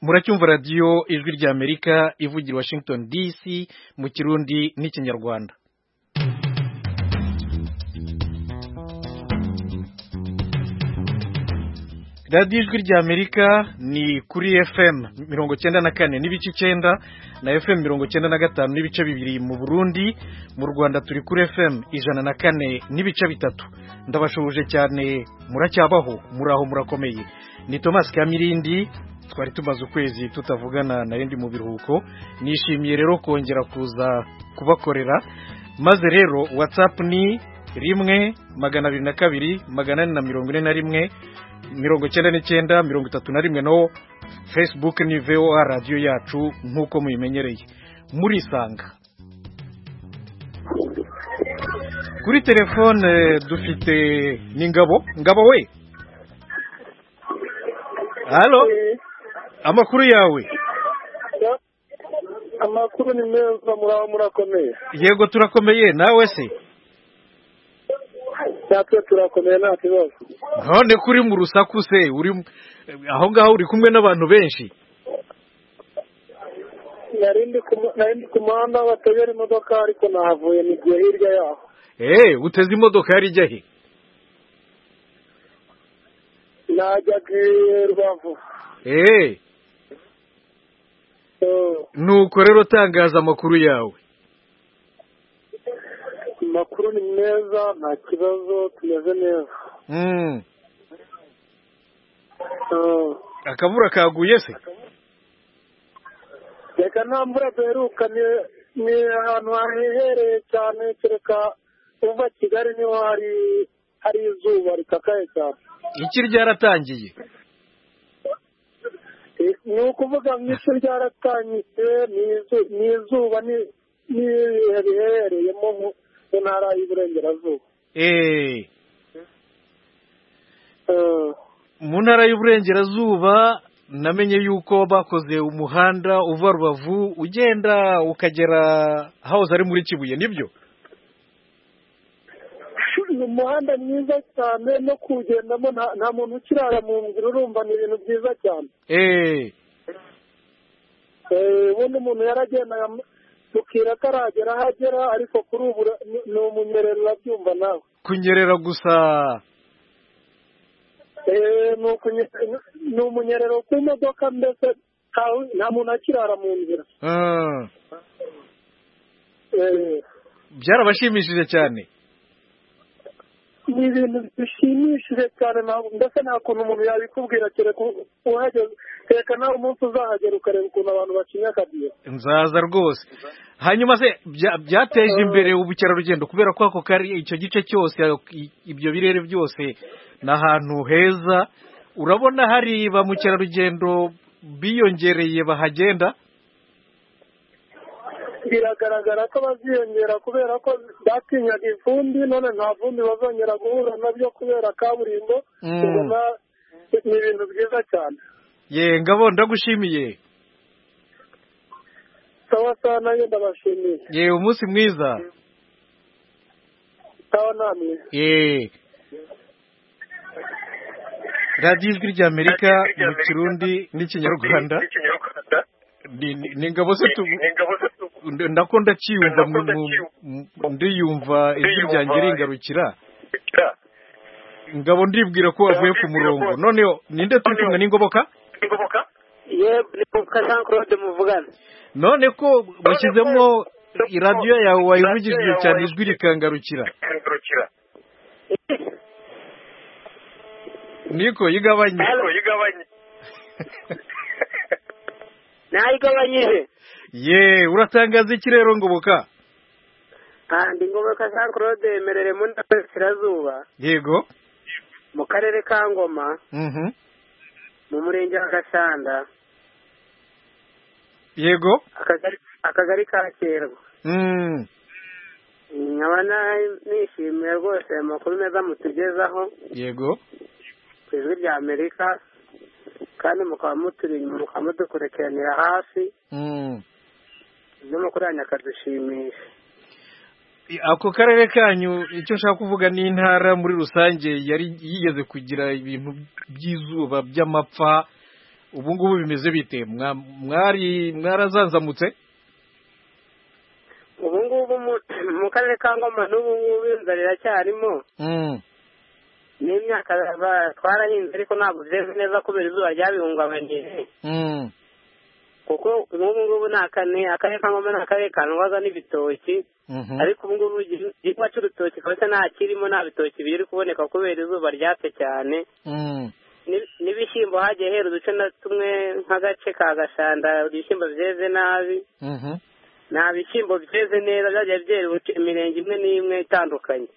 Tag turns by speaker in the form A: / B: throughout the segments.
A: muracyumva radiyo ijwi ry'amerika ivugira washington dc mu kirundi n'ikinyarwanda radiyo ijwi ry'amerika ni kuri fm mirongo cyenda na kane n'ibice icyenda na fm mirongo cyenda na gatanu n'ibice bibiri mu burundi mu rwanda turi kuri fm ijana na kane n'ibice bitatu ndabashoboje cyane muracyabaho muraho murakomeye ni thomas kamirindi twari tumaze ukwezi tutavugana na rendi mu biruhuko nishimiye rero kongera kuza kubakorera maze rero watsapu ni rimwe magana abiri na kabiri magana ane na mirongo ine na rimwe mirongo icyenda n'icyenda mirongo itatu na rimwe no fesibuke ni voa radiyo yacu nk'uko muyimenyereye murisanga kuri telefone dufite ni ngabo ngabo we halo amakuru yawe
B: amakuru ni meza muraba murakomeye
A: yego turakomeye nawe se
B: natwe turakomeye nta kibazo
A: none ko uri mu rusaku se uri aho ngaho uri kumwe n'abantu benshi
B: nari ndi ku muhanda batebera imodoka ariko nahavuye n'igihe hirya yaho
A: eee uteze imodoka yari ijya he
B: najyaga i rubavu
A: eee nuko rero tangaza amakuru yawe
B: amakuru ni meza nta kibazo tumeze neza
A: akavura kaguye se
B: reka nta mvura duheruka ni ahantu hahehereye cyane kereka uva kigali niho hari hari izuba rikakaye cyane
A: iki ryaratangiye
B: ni ukuvuga ngo isi ryaratangitse ni izuba n'ibihe biherereyemo mu ntara y'uburengerazuba
A: mu ntara y'uburengerazuba namenye yuko bakoze umuhanda uva rubavu ugenda ukagera hahoze ari muri kibuye nibyo
B: ni umuhanda mwiza cyane no kuwugendamo nta muntu ukirara mu nzira urumva ni ibintu byiza cyane ubundi umuntu yaragendaga mukira ataragera aho agera ariko kuri ubu ni umunyerera urabyumva nawe
A: kunyerera gusa
B: ni umunyerero ku modoka mbese nta muntu akirara mu nzira
A: byarabashimishije cyane
B: ni ibintu bishimishije cyane mbese nta kuntu umuntu yabikubwira kereka uhageze kereka nawe umunsi uzahagera ukareba ukuntu abantu bacinya akabiye
A: nzaza rwose hanyuma se byateje imbere ubukerarugendo kubera ko ako kari icyo gice cyose ibyo birere byose ni ahantu heza urabona hari ba mukerarugendo biyongereye bahagenda
B: biragaragara ko baziyongera kubera ko batinyaga ivumbi none nta vumbi bazongera guhura nabyo kubera kaburimbo ubona ni ibintu byiza cyane
A: ye ngabo ndagushimiye
B: sawa sawa nayo ndabashimiye
A: ye umunsi mwiza
B: sawa namwe
A: ye radiyo ijwi rya amerika mu kirundi n'ikinyarwanda ni ngabo se nako ndakiyumva ndiyumva ijwi ryanjye ringarukira ngabo ndibwira ko wavuye ku murongo noneho ninde turi kumwe n'ingoboka
C: ngoboka jean claude muvugana
A: none ko washyizemo iradiyo yawe wayivugishije cyane ijwi rikangarukira niko yigabanye
C: nayigabanyije
A: ye uratangaza iki rero ngoboka
C: ndi ngoboka jean claude yemerere mu ntara y'uburasirazuba
A: yego
C: mu karere ka ngoma mu murenge wa gasanda
A: yego
C: akagari ka kerwa nkaba nishimiye rwose amakuru meza mutugezaho
A: yego
C: ku ijwi rya amerika kandi mukaba muturi mukaba mudukurikiranira hafi n'umukoranya akadushimisha
A: ako karere kanyu icyo nshaka kuvuga ni intara muri rusange yari yigeze kugira ibintu by'izuba by'amapfa ubu ngubu bimeze bite mwari mwarazanzamutse
C: ubu ngubu mu karere ka ngoma n'ubu ngubu inzara iracyarimo n'imyaka twarahinze ariko ntabwo byeze neza kubera izuba ryabihungabanyije kuko ubu ngubu ni akarere ka ngoma ni akarere kandwaza n'ibitoki ariko ubu ngubu igihingwa cy'urutoki kabisa nta kirimo nta bitoki biri kuboneka kubera izuba ryatse cyane n'ibishyimbo hagiye hera uduce na tumwe nk'agace ka gashanda ibishyimbo byeze nabi nta bishyimbo byeze neza byagiye byera imirenge imwe n'imwe itandukanye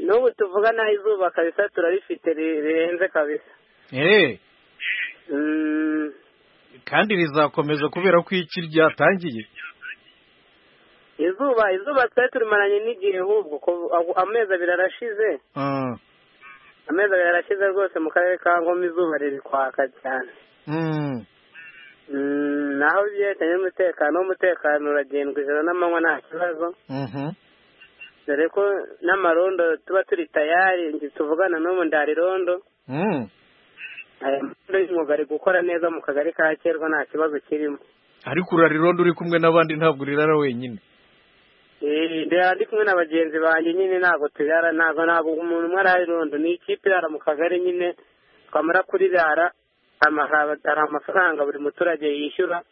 C: n'ubu tuvuga naho izuba kabisa turarifite rirenze kabisa
A: kandi rizakomeza kubera ko iki ryatangiye
C: izuba izuba twari turimaranye n'igihe ahubwo amezi abiri arashize amezi abiri arashize rwose mu karere ka ngoma izuba riri kwaka cyane naho byerekanye n'umutekano w'umutekano uragendwa ijoro n'amanywa nta kibazo dore ko n'amarondo tuba turi tayari tuvugana n'ubu ndarirondo aya marondo y'umwuga ari gukora neza mu kagari ka kerwa nta kibazo kirimo
A: ariko urarirondo uri kumwe n'abandi ntabwo urirara wenyine
C: ndi kumwe na bagenzi banjye nyine ntabwo turara ntabwo ntabwo umuntu umwe ararirondo ni ikipe irara mu kagari nyine twamara kurirara hari amafaranga buri muturage yishyura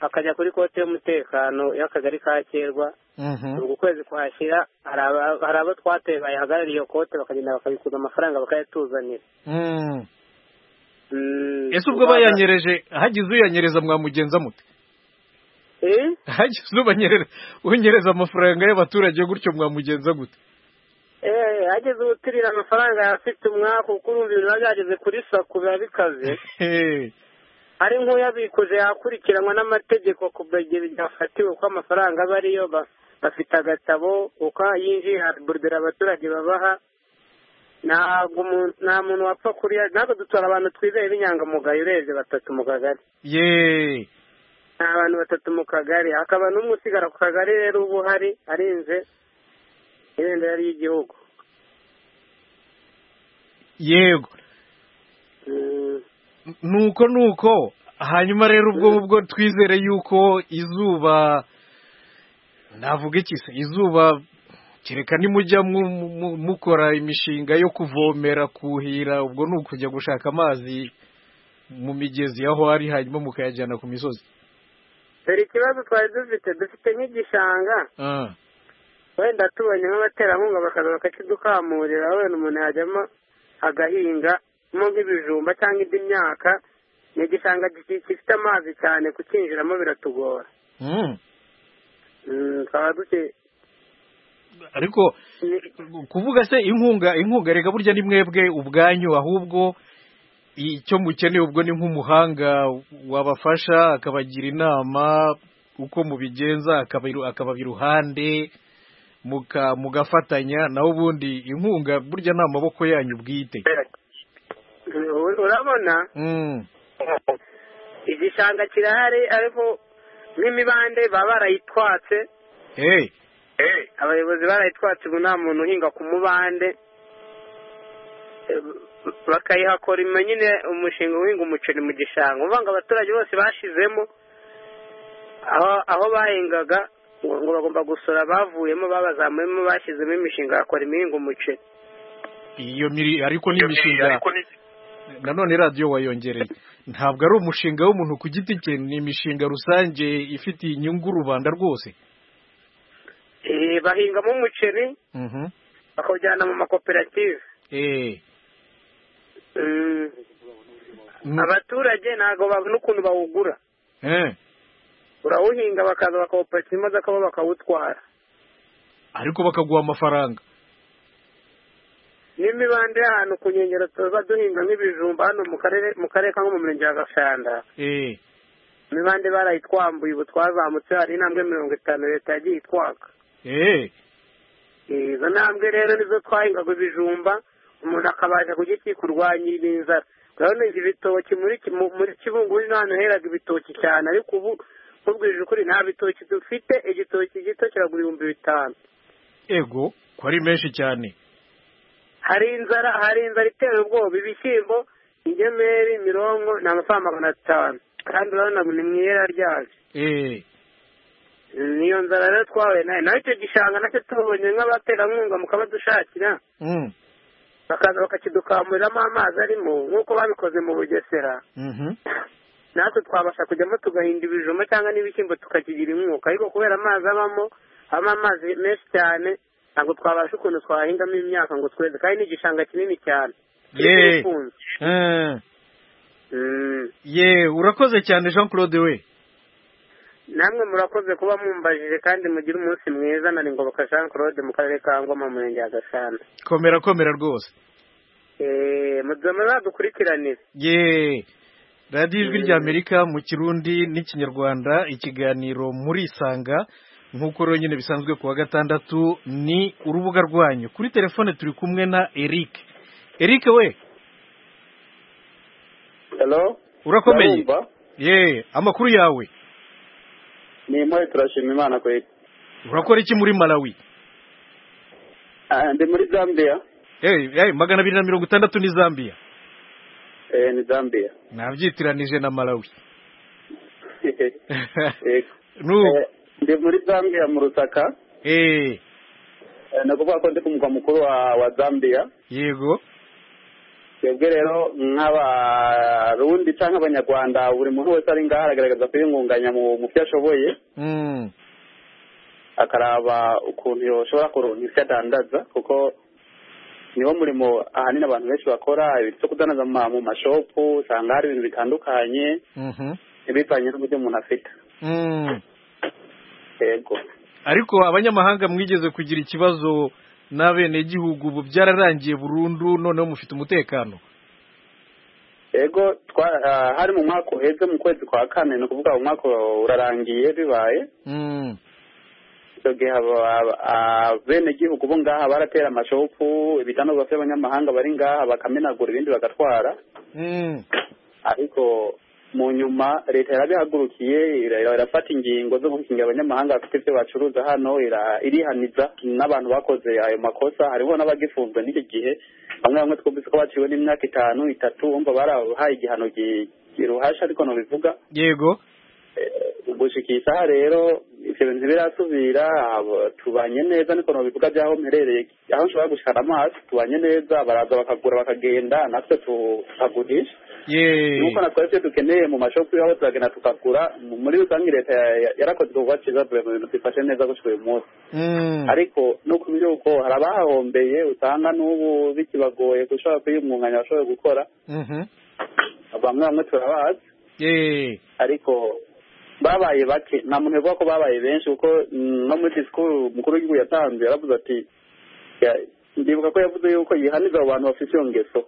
C: akajya kuri kote y'umutekano y'akagari ka kerwa ubu kwezi kuhashyira hari abo twateye bayihagarariye iyo kote bakagenda bakabikuza amafaranga bakayatuzanira
A: ese ubwo bayanyereje hagize uyanyereza mwamugenza muti hagize unyereza amafaranga y'abaturage gutyo mwamugenza gute
C: eee hageze ubutirira amafaranga afite umwaka kuko urumva ibintu biba byageze kuri sako biba bikaze ari nk'uyabikuje yakurikiranwa n'amategeko ku gihe byafatiwe uko amafaranga aba ariyo bafite agatabo uko yinjiye haburudira abaturage babaha nta muntu wapfa kuriya ntabwo dutora abantu twizeye b'inyangamugayo urebye batatu mu kagari
A: yeee
C: ni abantu batatu mu kagari hakaba n'umwe usigara ku kagari rero uba uhari arinze ibendera ry'igihugu
A: yego nuko nuko hanyuma rero ubwo ubwo twizere yuko izuba navuga iki se izuba kereka nimujya mukora imishinga yo kuvomera kuhira ubwo ni ukujya gushaka amazi mu migezi aho ari hanyuma mukayajyana ku misozi
C: dore ikibazo twari dufite dufite nk'igishanga wenda tubonye nk'abaterankunga bakaza bakakidukamurira wenda umuntu yajyamo agahingamo nk'ibijumba cyangwa indi myaka ni igishanga gifite amazi cyane kukinjiramo biratugora tukaba duke
A: ariko kuvuga se inkunga inkunga reka burya ni mwebwe ubwanyu ahubwo icyo mukeneye ubwo ni nk'umuhanga wabafasha akabagira inama uko mubigenza akababa iruhande mugafatanya naho ubundi inkunga burya ni amaboko yanyu bwite
C: urabona igishanga kirahari ariko nk'imibande baba barayitwatse abayobozi barayitwatse ubu nta muntu uhinga ku mubande bakayihakora inyuma nyine umushinga uhinga umuceri mu gishanga uvuga ngo abaturage bose bashizemo aho bahingaga ngo bagomba gusura bavuyemo babazamuyemo bashyizemo imishinga bakora imihinga umuceri
A: iyo miri ariko n'imishinga nanone radiyo wayongereye ntabwo ari umushinga w'umuntu ku giti cye ni imishinga rusange ifitiye inyungu rubanda rwose
C: bahingamo umuceri bakawujyana mu makoperative abaturage ntabwo babona ukuntu bawugura urawuhinga bakaza bakawupakiza imodoka bo bakawutwara
A: ariko bakaguha amafaranga
C: n'imibande y'ahantu ku nkengero tuba duhinga nk'ibijumba hano mu karere mu karere ka mu murenge wa gashanda imibande barayitwambuye ubu twazamutse hari intambwe mirongo itanu leta yagiye itwaka izo ntambwe rero nizo twahingaga ibijumba umuntu akabasha kujya kikurwanyira inzara urabona ibitoki muri kibungu ni hano heraga ibitoki cyane ariko ubu nkubwije ukuri nta bitoki dufite igitoki gito kiragura ibihumbi bitanu
A: ego ko ari menshi cyane
C: hari inzara hari inzara itera ubwoba ibishyimbo ingemeri mirongo ni amafaranga magana atanu kandi urabona ni mu ihera ryayo niyo nzara rero twahuye nayo nawe icyo gishanga nacyo tubonye nk'abaterankunga mu kabadushakira bakaza bakakidukamuriramo amazi arimo nk'uko babikoze mu bugesera natwe twabasha kujyamo tugahinda ibijumba cyangwa n'ibishyimbo tukakigira inkunga ariko kubera amazi abamo habamo amazi menshi cyane ntabwo twabasha ukuntu twahingamo imyaka ngo tweze kandi ni igishanga kinini cyane
A: ye urakoze cyane jean claude we
C: namwe murakoze kuba mumbajije kandi mugire umunsi mwiza na ngoboka jean claude mu karere ka ngoma mu murenge wa gasana
A: komera komera rwose
C: mudome badukurikiranire
A: ye radiyo ijwi ry'amerika mu kirundi n'ikinyarwanda ikiganiro muri isanga nk'uko rero nyine bisanzwe ku wa gatandatu ni urubuga rwanyu kuri telefone turi kumwe na eric eric we
D: hello
A: urakomeye ye amakuru yawe
D: ni impuhwe turashima imana kwega
A: urakora iki muri malawi
D: ndi muri zambia
A: eh magana abiri na mirongo itandatu ni zambia
D: eh ni zambia
A: nabyitiranije na malawi
D: ndi muri zambia mu rusaka
A: eh
D: ni ukuvuga ko ndi ku mugwa mukuru wa zambia
A: yego
D: twebwe rero nk'abarundi cyangwa abanyarwanda buri muntu wese ari ngaho aragaragaza kwiyungunganya mu byo ashoboye akaraba ukuntu yashobora kuronka ibyo adandaza kuko niwo murimo ahanini abantu benshi bakora ibintu byo kudandaza mu mashopu usanga hari ibintu bitandukanye bivanye n'uburyo umuntu afite yego
A: ariko abanyamahanga mwigeze kugira ikibazo n'abenegihugu ubu byararangiye burundu noneho mufite umutekano
D: yego hari mu mwaka uheze mu kwezi kwa kane ni ukuvuga umwaka urarangiye bibaye abenegihugu bo ngaha baratera amashopu ibitandukanye by'abanyamahanga bari ngaha bakamenagura ibindi bagatwara ariko mu nyuma leta yarabihagurukiye irafata ingingo zo gukingira abanyamahanga bafite ibyo bacuruza hano irihaniza n'abantu bakoze ayo makosa hariho n'abagifunzwe n'icyo gihe bamwe bamwe twumvise ko baciwe n'imyaka itanu itatu wumva barabahaye igihano giruhasha ariko ntubivuga
A: yego
D: gushika iyi saha rero ibyo bintu ntibirasubira tubanye neza niko ntubivuga by'aho mperereye aho nshobora gushikana amaso tubanye neza baraza bakagura bakagenda natwe tukagurisha nuko natwe ibyo dukeneye mu mashopu aho turagenda tukagura muri rusange leta yarakoze igikorwa cyiza mu bintu twifashe neza gushika uyu munsi ariko nuko by'uko hari abahahombeye usanga n'ubu bikibagoye gushobora kwiyungunganya bashoboye gukora bamwe bamwe turabazi ariko babaye bake nta muntu uvuga ko babaye benshi kuko no muri disikuru umukuru w'igihugu yatanze yaravuze ati ndibuka ko yavuze yuko yihaniza abo bantu bafite iyo ngeso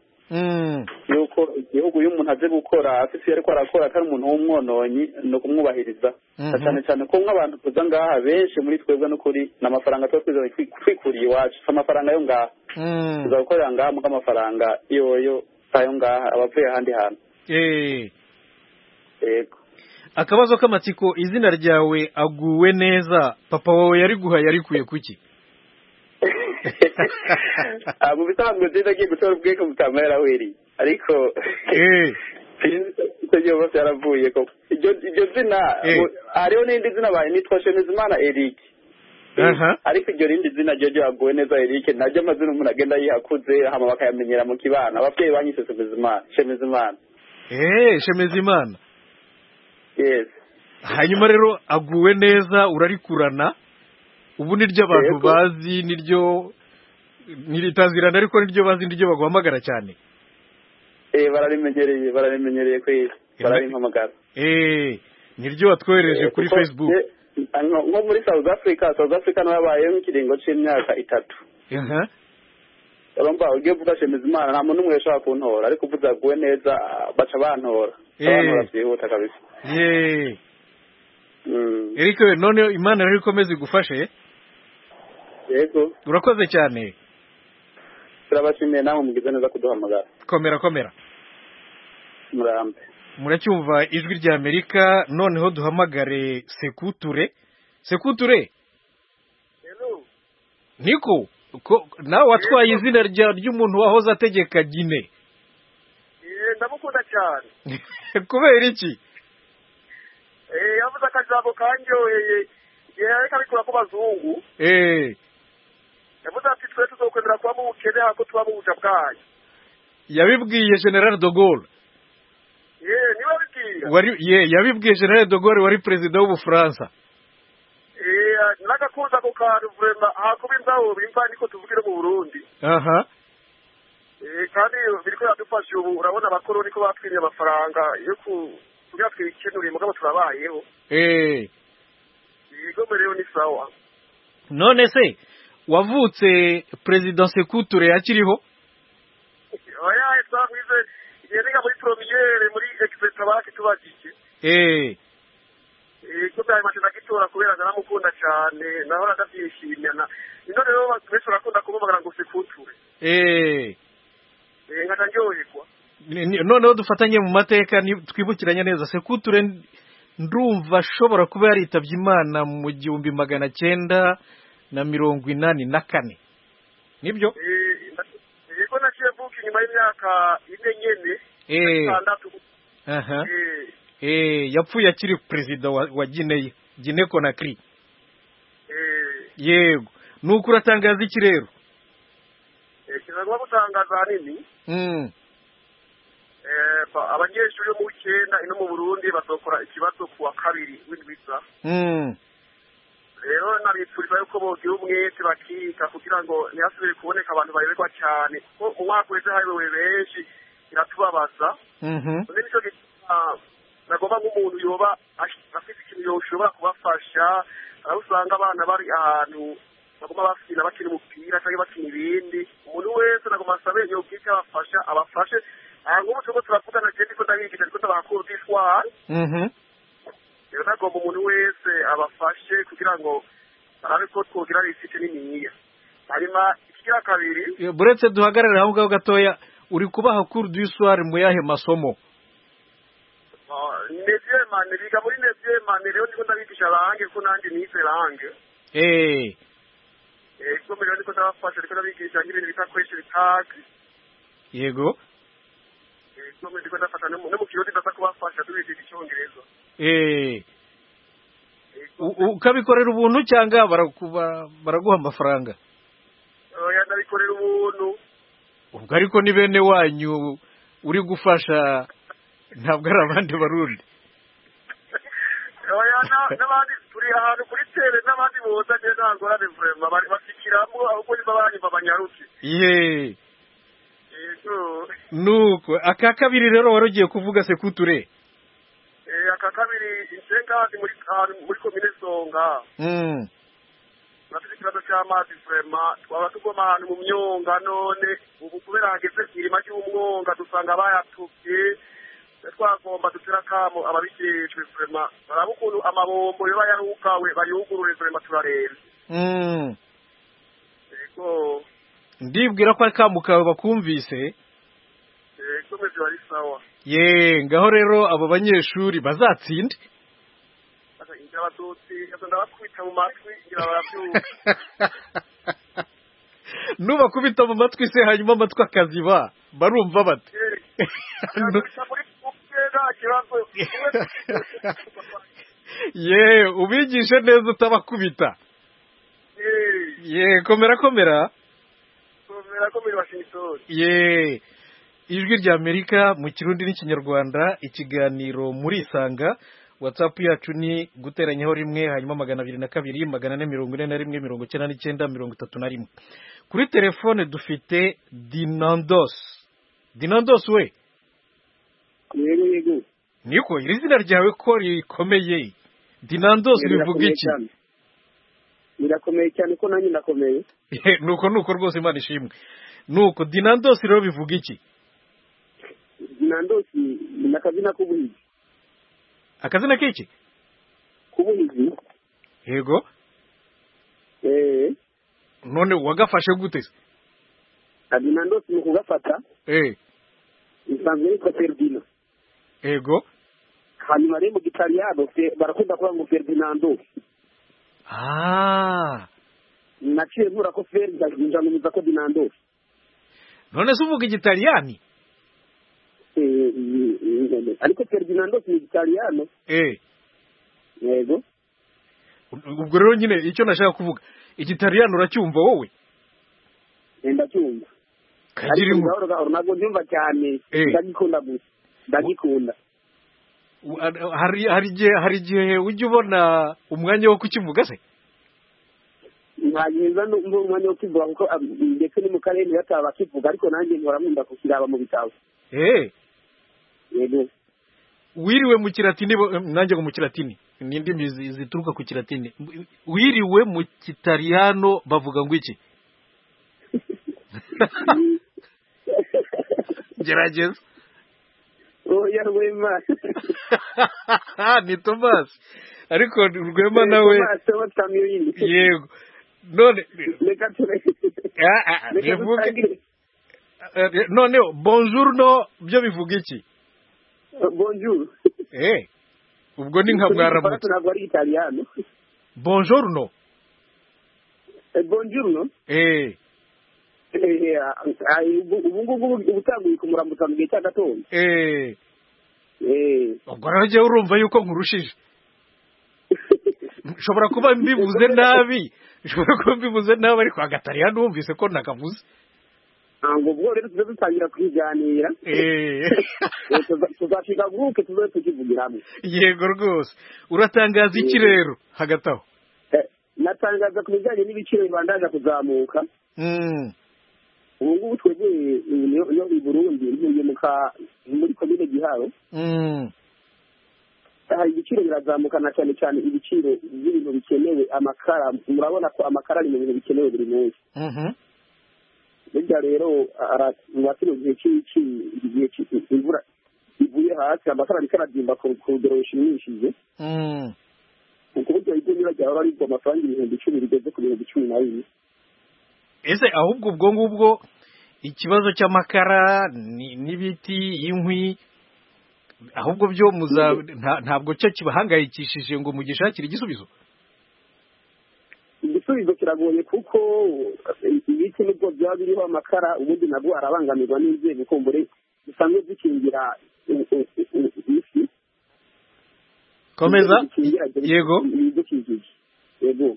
D: yuko igihugu iyo umuntu aje gukora afite iyo ariko arakora atari umuntu w'umwononyi ni ukumwubahiriza cyane cyane ko nk'abantu tuza ngaha benshi muri twebwe n'ukuri ni amafaranga tuba twizanye twikuriye iwacu si amafaranga yo ngaha tuza gukorera ngaha muko amafaranga yoyo si ayo ngaha aba avuye ahandi hantu yego
A: akabazo k'amatsiko izina ryawe aguwe neza papa wawe yari guha yarikuye kuki
D: mu bisanzwe nziza agiye gutora ubwenge butama yaraweriye ariko icyo gihe bose yaravuye koko iryo zina hariho n'irindi zina baye nitwa shemizimana eric ariko iryo rindi zina ryo ryaguwe neza eric naryo amazina umuntu agenda yihakuze hama bakayamenyera mu kibana ababyeyi banyise shemizimana
A: shemizimana hanyuma rero aguwe neza urarikurana ubu ni ryo abantu bazi ni ryo ntiritazirana ariko ni ryo bazi ni ryo baguhamagara cyane
D: bararimenyereye bararimenyereye kwezi bararimpamagara
A: ni ryo watwohereje kuri facebook
D: nko muri south africa south africa nawe yabayeho nk'ikiringo cy'imyaka itatu urumva ugiye kuvuga shemizimana nta muntu umwe yashobora kuntora ariko uvuze aguwe neza baca bantora bantora byihuta kabisa
A: yeee erike we none imana rero ikomeze igufashe
D: yego
A: urakoze cyane
D: turabashimiye nawe mugize neza kuduhamagara
A: komera komera
D: murambe
A: muracyumva ijwi rya amerika noneho duhamagare sekuture sekuture niko nawe watwaye izina ry'umuntu wahoze ategeka gine
E: ndamukunda cyane
A: kubera iki
E: yavuze akajambo karyoheye yareka abikora ku bazungu yavuze ati twe tuzokwemera kuba mu bukene ahubwo tuba mu buja bwanyu
A: yabibwiye general dogol
E: ye niwe abibwira
A: wari ye yabibwiye general dogol wari perezida w'ubufaransa
E: n'agakunze ako kantu vurema hakuba imbaho bimva niko tuvugira mu burundi
A: aha
E: kandi biriko biradufasha ubu urabona abakoroni ko batwiriye amafaranga yo kugira twikenuriye mugabo turabayeho ibigo rero ni sawa
A: none se wavutse perezida sekuture yakiriho
E: oya twavuze yenega muri promiyere muri exeta baki tubagike
A: eh
E: iko bya mace nagitora kubera naramukunda cyane nahora ndabyishimira na ino rero bese urakunda kumubagara ngo sekuture
A: eh
E: eh ngata njoyekwa
A: noneho dufatanye mu mateka twibukiranye neza sekuture ndumva ashobora kuba yaritabye imana mu gihumbi magana cyenda na mirongo inani na kane nibyo
E: yego naciye mvuka inyuma y'imyaka ine nyene itandatu
A: yapfuye akiri perezida wa gineya gine konakiri yego ni uko uratangaza iki rero
E: kizagomba gutangaza ahanini abanyeshuri bo mu w'icyenda ino mu burundi bazokora ikibazo ku wa kabiri w'indwiza rero nabifuriza yuko bogira umwete bakiga kugira ngo ntihasubire kuboneka abantu bayoberwa cyane kuko umwaka uheze hayobewe benshi biratubabaza undi nicyo gituma nagomba nk'umuntu yoba afite ikintu yoshobora kubafasha aho usanga abana bari ahantu baguma bakina bakina umupira cyangwa bakina ibindi umuntu wese nagomba asabe yobwike abafasha abafashe aha nk'ubu turimo turavugana cyane ko ndabigisha ariko ndabaha kodishwari rero nagomba umuntu wese abafashe kugira ngo arabe ko twogira risite n'imiyiya hanyuma ikigira kabiri
A: buretse duhagarare aho ngaho gatoya uri kubaha kuru duswari mu yahe masomo
E: neziyemane biga muri neziyemane rero ndiko ndabigisha range ko nanjye nize range
A: eee
E: isomo rero ndiko ndabafasha ndiko ndabigisha nk'ibintu bita question tag
A: yego
E: isomo ndiko ndafasha no mu kirundi ndaza kubafasha tubigisha icyongereza
A: ukabikorera ubuntu cyangwa baraguha amafaranga
E: ndabikorera ubuntu
A: ubwo ariko ni bene wanyu uri gufasha ntabwo ari abandi barundi
E: n'abandi turi ahantu kuri tere n'abandi boza njye nta ngorane vurema basikiramo ahubwo niba banyumva banyaruke
A: yeee nuko aka kabiri rero wari ugiye kuvuga sekuture
E: aka kabiri insengazi muri muri komine songa turafite ikibazo cy'amazi vurema twaba tugoma ahantu mu myonga none ubu kubera hageze irima ry'umwonga dusanga bayatubye twagomba dutera akamo ababikirishwe vurema baraba ukuntu amabombo yoba yarugawe bayugurure vurema turarenze yego
A: ndibwira ko akamu kawe bakumvise
E: ikomeze bari sawa
A: ye ngaho rero abo banyeshuri bazatsinde nubakubita mu matwi se hanyuma amatwi akaziba barumva bati ye ubigishe neza utabakubita ye komera komera ye ijwi rya amerika mu kirundi n'ikinyarwanda ikiganiro muri isanga watsapu yacu ni guteranyaho rimwe hanyuma magana abiri na kabiri magana ane mirongo ine na rimwe mirongo icyenda n'icyenda mirongo itatu na rimwe kuri telefone dufite dinandos dinandos we
F: yego yego
A: niko iri zina ryawe ko rikomeye dinandos bivuga iki
F: birakomeye cyane ko nanjye ndakomeye
A: nuko nuko rwose imana ishimwe nuko dinandos rero bivuga iki
F: dinandosi ni akazina k'ubuhizi
A: akazina k'iki
F: k'ubuhizi
A: yego
F: eee
A: none wagafashe gute se
F: dinandosi ni ukugafata
A: eee
F: bisanzwe yitwa ferdina
A: yego
F: hanyuma rero mu gitariyano barakunda kuvuga ngo ferdinando
A: aaa
F: naciye mpura ko feri ndazinjanumiza ko dinandosi
A: none se uvuga igitaliyani
F: ariko ferdinando ni igitariyano yego
A: ubwo rero nyine icyo nashaka kuvuga igitariyano uracyumva wowe
F: ndacyumva
A: kagira
F: ariko gahoro gahoro ntabwo ndyumva cyane
A: Eh.
F: ndagikunda gusa ndagikunda
A: hari hari igihe hari igihe ujya ubona umwanya wo kukivuga se
F: ntagiza n'umwanya wo kwivuga kuko ah, ndetse ni mu karere bataba bakivuga ariko nanjye nkora nkunda kukiraba mu bitabo
A: eee
F: yego
A: wiriwe mu kiratini bo- em, nanjye ngo mu kiratini ni indimi zi- zituruka ku kiratini wiriwe mu kitariyano bavuga ngo iki gerageza
F: oya rwema
A: ni tomasi ariko rwema nawe
F: batamiri
A: yego none
F: reka ture
A: ah, ah,
F: reka
A: bivuge
F: dutangire
A: eh, noneho bonjourno byo bivuga iki
F: bonjour
A: eh ubwo ni nka mwaramutse
F: Igifaransa ntabwo ari igitariyano
A: bonjourno
F: Eh, bonjour no
A: eh
F: Eh, ah, ubu ubu ngubu uba utanguye kumuramutsa mu gihe cya gatondo
A: eh
F: Eh.
A: ubwo rero jyewe urumva yuko nkurushije nshobora kuba mbivuze nabi nshobora kuba mbivuze nabi ariko agatari numvise ko nakavuze
F: ntabwo ubwo rero tujya dutangira kubiganira
A: Eh.
F: Eh, tuza- tuzashiga guke tuze tukivugira hamwe
A: yego rwose uratangaza iki rero hagati aho
F: Eh, natangaza ku bijyanye n'ibiciro bibandaza kuzamuka
A: Mm.
F: ubu ngubu twegeye iyo- iyo i burundi ntuye mu ka muri komine giharo
A: Mm.
F: hari ibiciro birazamuka na cyane cyane ibiciro by'ibintu bikenewe amakara murabona ko amakara ari mu bintu bikenewe buri munsi
A: Mhm.
F: burya rero ara- mu bacuruzi igihe cy'iki igihe cy'i- imvura ivuye hasi amakara ariko aradimba ku ku rugero rushimishije
A: Mm.
F: ni ukuvuga ibyo nibajya baba aribwo amafaranga ibihumbi icumi bigeze ku bihumbi cumi na bine
A: ese ahubwo ubwo ngubwo ikibazo cy'amakara ni- n'ibiti inkwi ahubwo byo muza nta- ntabwo cyo kibahangayikishije ngo mugishakire igisubizo
F: igisubizo kiragoye kuko ibiti nubwo byaba biriho amakara ubundi nabwo arabangamirwa n'inzego kumbure zisanzwe zikingira u- u- u- isi
A: komeza
F: Zikingira
A: yego
F: ibidukikije yego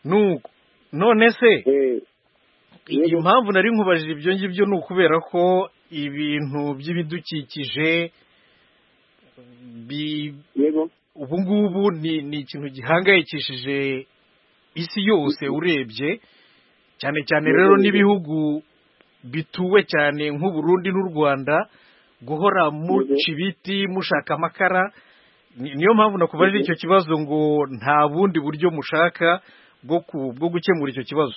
A: nuko none se
F: Eh, Yego.
A: impamvu nari nkubajije ibyo ngibyo ni ukubera ko ibintu by'ibidukikije bi
F: yego
A: ubu ngubu ni ni ikintu gihangayikishije isi yose urebye cyane cyane
F: Yego,
A: rero
F: yego.
A: n'ibihugu bituwe cyane nk'u Burundi n'u Rwanda guhora muca ibiti mushaka amakara Ni- niyo mpamvu nakubajije
F: Yego.
A: icyo kibazo ngo nta bundi buryo mushaka bwo ku- bwo gukemura icyo kibazo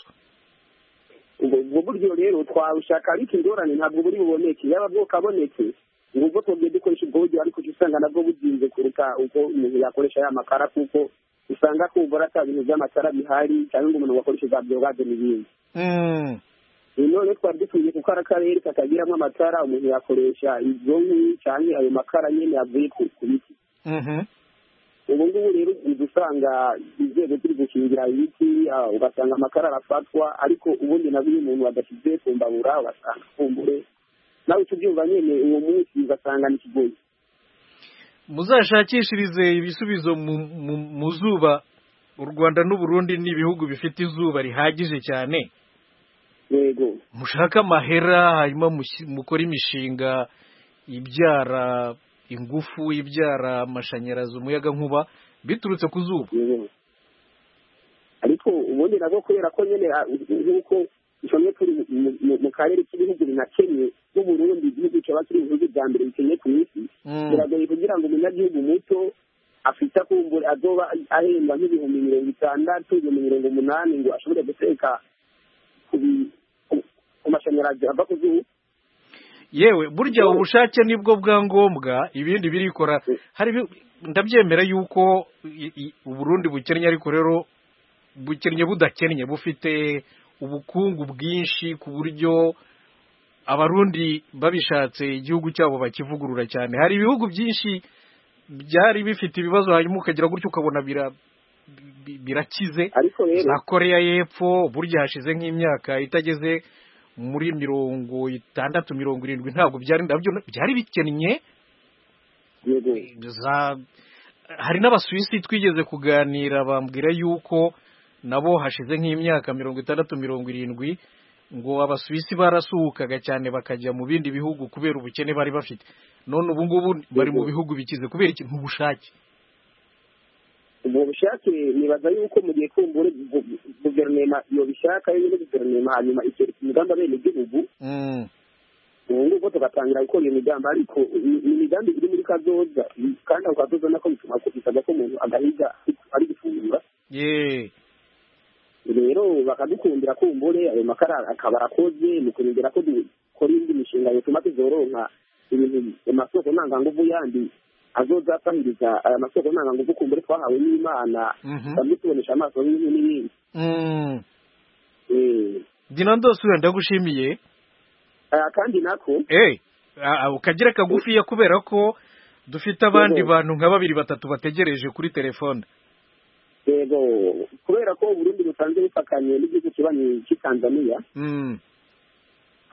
F: ubwo ubwo buryo rero twawushaka ariko ingorane ntabwo buri buboneke yaba bwokaboneke ni ubwo twongeye dukoresha ubwo buryo ariko uca usanga nabwo buzinze kuruta uko umuntu yakoresha ya makara kuko usanga kumbura ata bintu by'amatara bihari cyangwa ngo umuntu wakoresha za byogaze n'ibindi
A: Mm.
F: none twari dukwiye kuko ari akarere katagiramo amatara umuntu yakoresha izo nkwi cyangwa ayo makara nyine yavuye ku ku biti
A: Mhm.
F: ubu ngubu rero uza usanga inzego ziri gukingira ibiti ah, ugasanga amakara arafatwa ariko ubundi nabwo iyo umuntu adashyize ku mbabura ugasanga kumbure nawe tubyumva nyine uwo munsi ugasanga ni kigoyi
A: muzashakishirize ibisubizo mu- mu- mu zuba u Rwanda n'u Burundi ni ibihugu bifite izuba rihagije cyane
F: yego
A: mushake amahera hanyuma mushi- mukore imishinga ibyara ingufu ibyara amashanyarazi umuyaga nkuba biturutse ku zuba
F: yego ariko ubundi nabwo kubera ko nyine ah, nk'uko icomwe turi mu- mu- mu karere k'ibihugu binakennye n'uburundi igihugu cyaba kiri mu bihugu bya mbere bikennye ku isi
A: Mm.
F: biragoye kugira ngo umunyagihugu muto afite akumbura azoba ahembwa nk'ibihumbi mirongo itandatu ibihumbi mirongo umunani ngo ashobore guteka ku bi- ku- ku mashanyarazi ava ku zuba
A: yewe burya ubushake nibwo bwa ngombwa ibindi birikora hari ibi- ndabyemera yuko i- i- uburundi bukennye ariko rero bukennye budakennye bufite ubukungu bwinshi ku buryo abarundi babishatse igihugu cyabo bakivugurura cyane hari ibihugu byinshi byari bifite ibibazo hanyuma ukagira gutyo ukabona bira- bi- birakize
F: ariko rero
A: za koreya y'epfo burya hashize nk'imyaka itageze muri mirongo itandatu mirongo irindwi ntabwo byari ndabyo byari bikennye hari n'abasuwisi twigeze kuganira bambwira yuko nabo hashize nk'imyaka mirongo itandatu mirongo irindwi ngo abasuwisi barasuhukaga cyane bakajya mu bindi bihugu kubera ubukene bari bafite none ubu ngubu bari mu bihugu bikize kubera ikintu ubushake
F: ubwo bushake nibaza yuko mu gihe kumbure guverinoma iyo bishaka iyo guverinoma hanyuma ikerekana imigambi abenegihugu ubu ngubu tugatangira gukora iyo migambi ariko ni imigambi iri muri kadoza kandi ako kadoza nako bituma bisabwa ko umuntu agahiga ari gufungura rero bakadukundira kumbure ayo makara akaba arakoze mu kurindira ko dukora indi mishinga yatuma tuzoronka ibintu amasoko ntanganguvu yandi azozatahiriza aya masoko ntanganguvu kumbure twahawe n'imana bamwe tubonesha amaso n'ibindi
A: dina ndose ndagushimiye
F: kandi nako
A: ukagira kagufiya kubera ko dufite abandi bantu nka babiri batatu bategereje kuri telefone
F: yego kubera ko Burundi busanzwe bufakanye n'igihugu kibanyi cy'i tanzaniya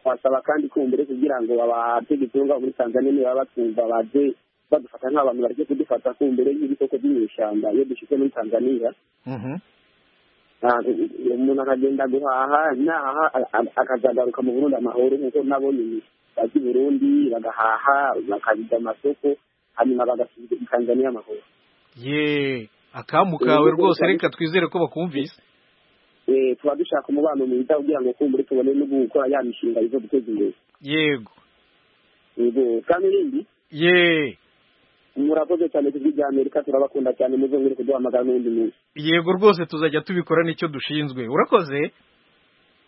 F: twasaba kandi kumbure kugira ngo abategetsi bo muri tanzaniya niba batwumva baze badufata nk'abantu bareke kudufata kumbure nk'ibikoko by'inyeshyamba iyo dushyize muri tanzaniya umuntu akagenda guhaha naha akazagaruka mu burundi amahoro nk'uko nabo ni bazi burundi bagahaha bakajya amasoko hanyuma bagasubiza i tanzaniya amahoro
A: ye akamu kawe rwose reka twizere ko bakumvise
F: tuba dushaka umubano mwiza kugira ngo kumbure tubone no gukora ya mishinga izo guteza imbere
A: yego
F: yego kandi irindi
A: ye
F: murakoze cyane ku bw'ibya amerika turabakunda cyane muzongere kuduhamagara n'ubundi munsi
A: yego rwose tuzajya tubikora n'icyo dushinzwe urakoze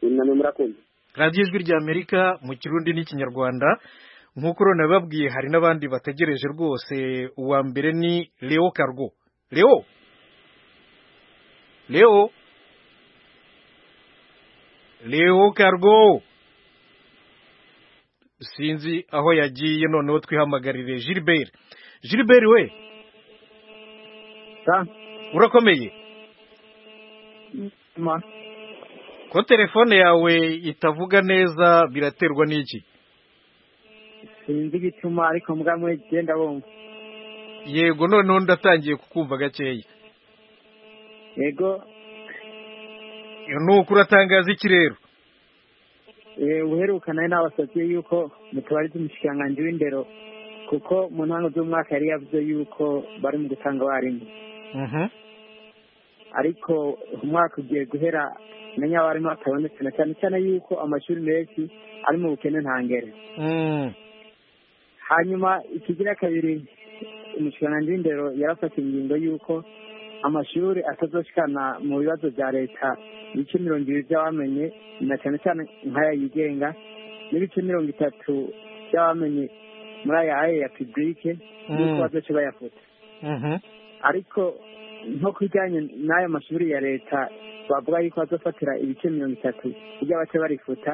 F: namwe murakoze
A: radiyo ijwi rya amerika mu kirundi n'ikinyarwanda nk'uko urabona bababwiye hari n'abandi bategereje rwose uwa mbere ni leo kargo leo leo leo kargo sinzi aho yagiye noneho twihamagarire gilbert gilbert we urakomeye ko telefone yawe itavuga neza biraterwa n'iki
G: sinzi igituma ariko mbwa muri genda bumva
A: yego noneho ndatangiye kukumva gakeya
G: yego
A: nuko uratangaza iki rero
G: uheruka nawe nabasabye yuko mutubari tumushyikiranganje w'indero kuko mu ntango z'umwaka yari yavuze yuko bari mu gutanga abarimu ariko umwaka ugiye guhera umenya abarimu batabonetse na cyane cyane yuko amashuri menshi ari mu bukene ntangere hanyuma ikigira kabiri umushyikiranganje w'indero yarafata ingingo yuko amashuri atazoshikana mu bibazo bya leta ibice mirongo ibiri by'abamenye na cyane cyane nk'aya yigenga n'ibice mirongo itatu by'abamenye muri aya aye ya pibulike nuko bazoce bayafuta ariko nko kubijyanye n'aya mashuri ya leta bavuga yuko bazofatira ibice mirongo itatu bijya bace barifuta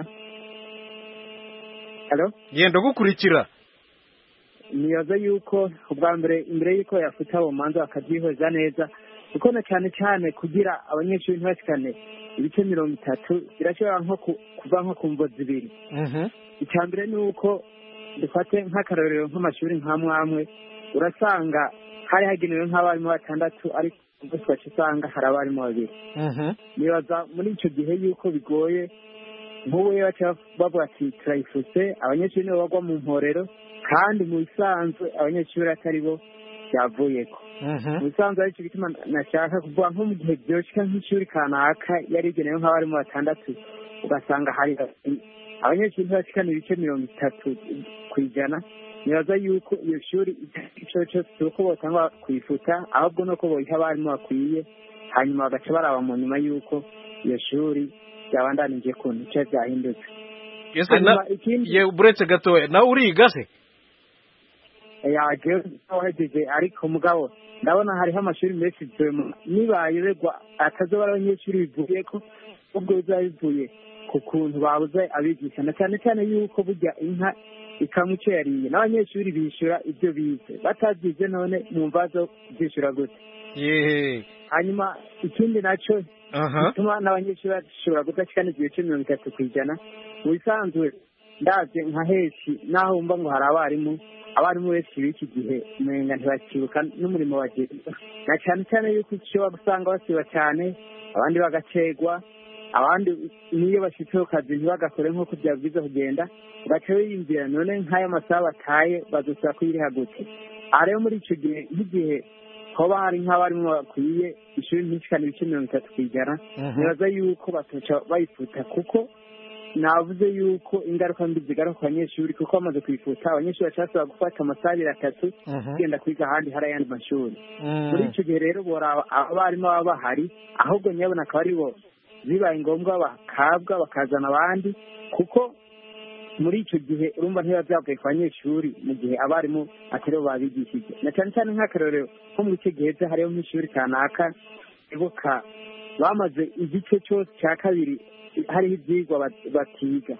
A: genda gukurikira
G: nibaza yuko ubwa mbere imbere y'uko yafuta abo manza bakabyihweza neza kuko na cyane cyane kugira abanyeshuri ntibashikane ibice mirongo itatu birashobora nko kuva nko ku mvo zibiri icya mbere ni uko dufate nk'akarorero nk'amashuri nka mwamwe urasanga hari hagenewe nk'abarimu batandatu ariko ugaca usanga hari abarimu babiri nibaza muri icyo gihe y'uko bigoye nk'ubu iyo baca bavuga ati turayifuse abanyeshuri nibo bagwa mu mporero kandi mu bisanzwe abanyeshuri atari bo byavuyeko mu bisanzwe aricyo gituma nashaka kuvuga nko mu gihe byoshika nk'ishuri kanaka yari igenewe nk'abarimu batandatu ugasanga hari abanyeshuri ntibashikana ibice mirongo itatu ku ijana nibaza yuko iyo shuri icyo cyose si uko botanga kuyifuta ahubwo nuko boyiha abarimu bakwiye hanyuma bagaca baraba mu nyuma y'uko iyo shuri byabandanije ku nce byahindutse
A: uretse gatoya nawe uriga se
G: yagiye wahejeje ariko mugabo ndabona hariho amashuri menshi nibayoberwa atazobara abanyeshuri bivuye ko ubwo bizaba bivuye ku kuntu babuze abigisha na cyane cyane y'uko burya inka ikamwa icyo yariye n'abanyeshuri bishyura ibyo bize batabyize none mu mbazo byishyura gute hanyuma ikindi nacyo bituma n'abanyeshuri bashobora gudashyira n'igihe cya mirongo itatu ku ijana mu bisanzwe ndabyo nka henshi n'aho wumva ngo hari abarimu abarimu benshi b'iki gihe umenga ntibakibuka n'umurimo bagenda na cyane cyane yuko icyo usanga basiba cyane abandi bagacegwa abandi n'iyo bashyitse ku kazi ntibagakore nk'uko byabwiza kugenda baca biyumvira none nk'ayo masaha bataye badusaba kuyiriha gute aha rero muri icyo gihe nk'igihe hoba hari nk'abarimu bakwiye ishuri ntisikane ibice mirongo itatu ku ijana nibaza yuko batoca bayifuta kuko navuze yuko ingaruka mbi zigaruka ku banyeshuri kuko bamaze kuyifuta abanyeshuri bashobora gufata amasaha abiri atatu genda kwiga ahandi hari ayandi mashuri muri icyo gihe rero boraba abarimu baba bahari ahubwo nyabona akaba ari bo bibaye ngombwa bakabwa bakazana abandi kuko muri icyo gihe urumva ntibiba byavuye ku banyeshuri mu gihe abarimu atari bo babigishije na cyane cyane nk'akarorero nko muri icyo gihe byo hariho nk'ishuri kanaka ibuka bamaze igice cyose cya kabiri hariho ibyigwa batiga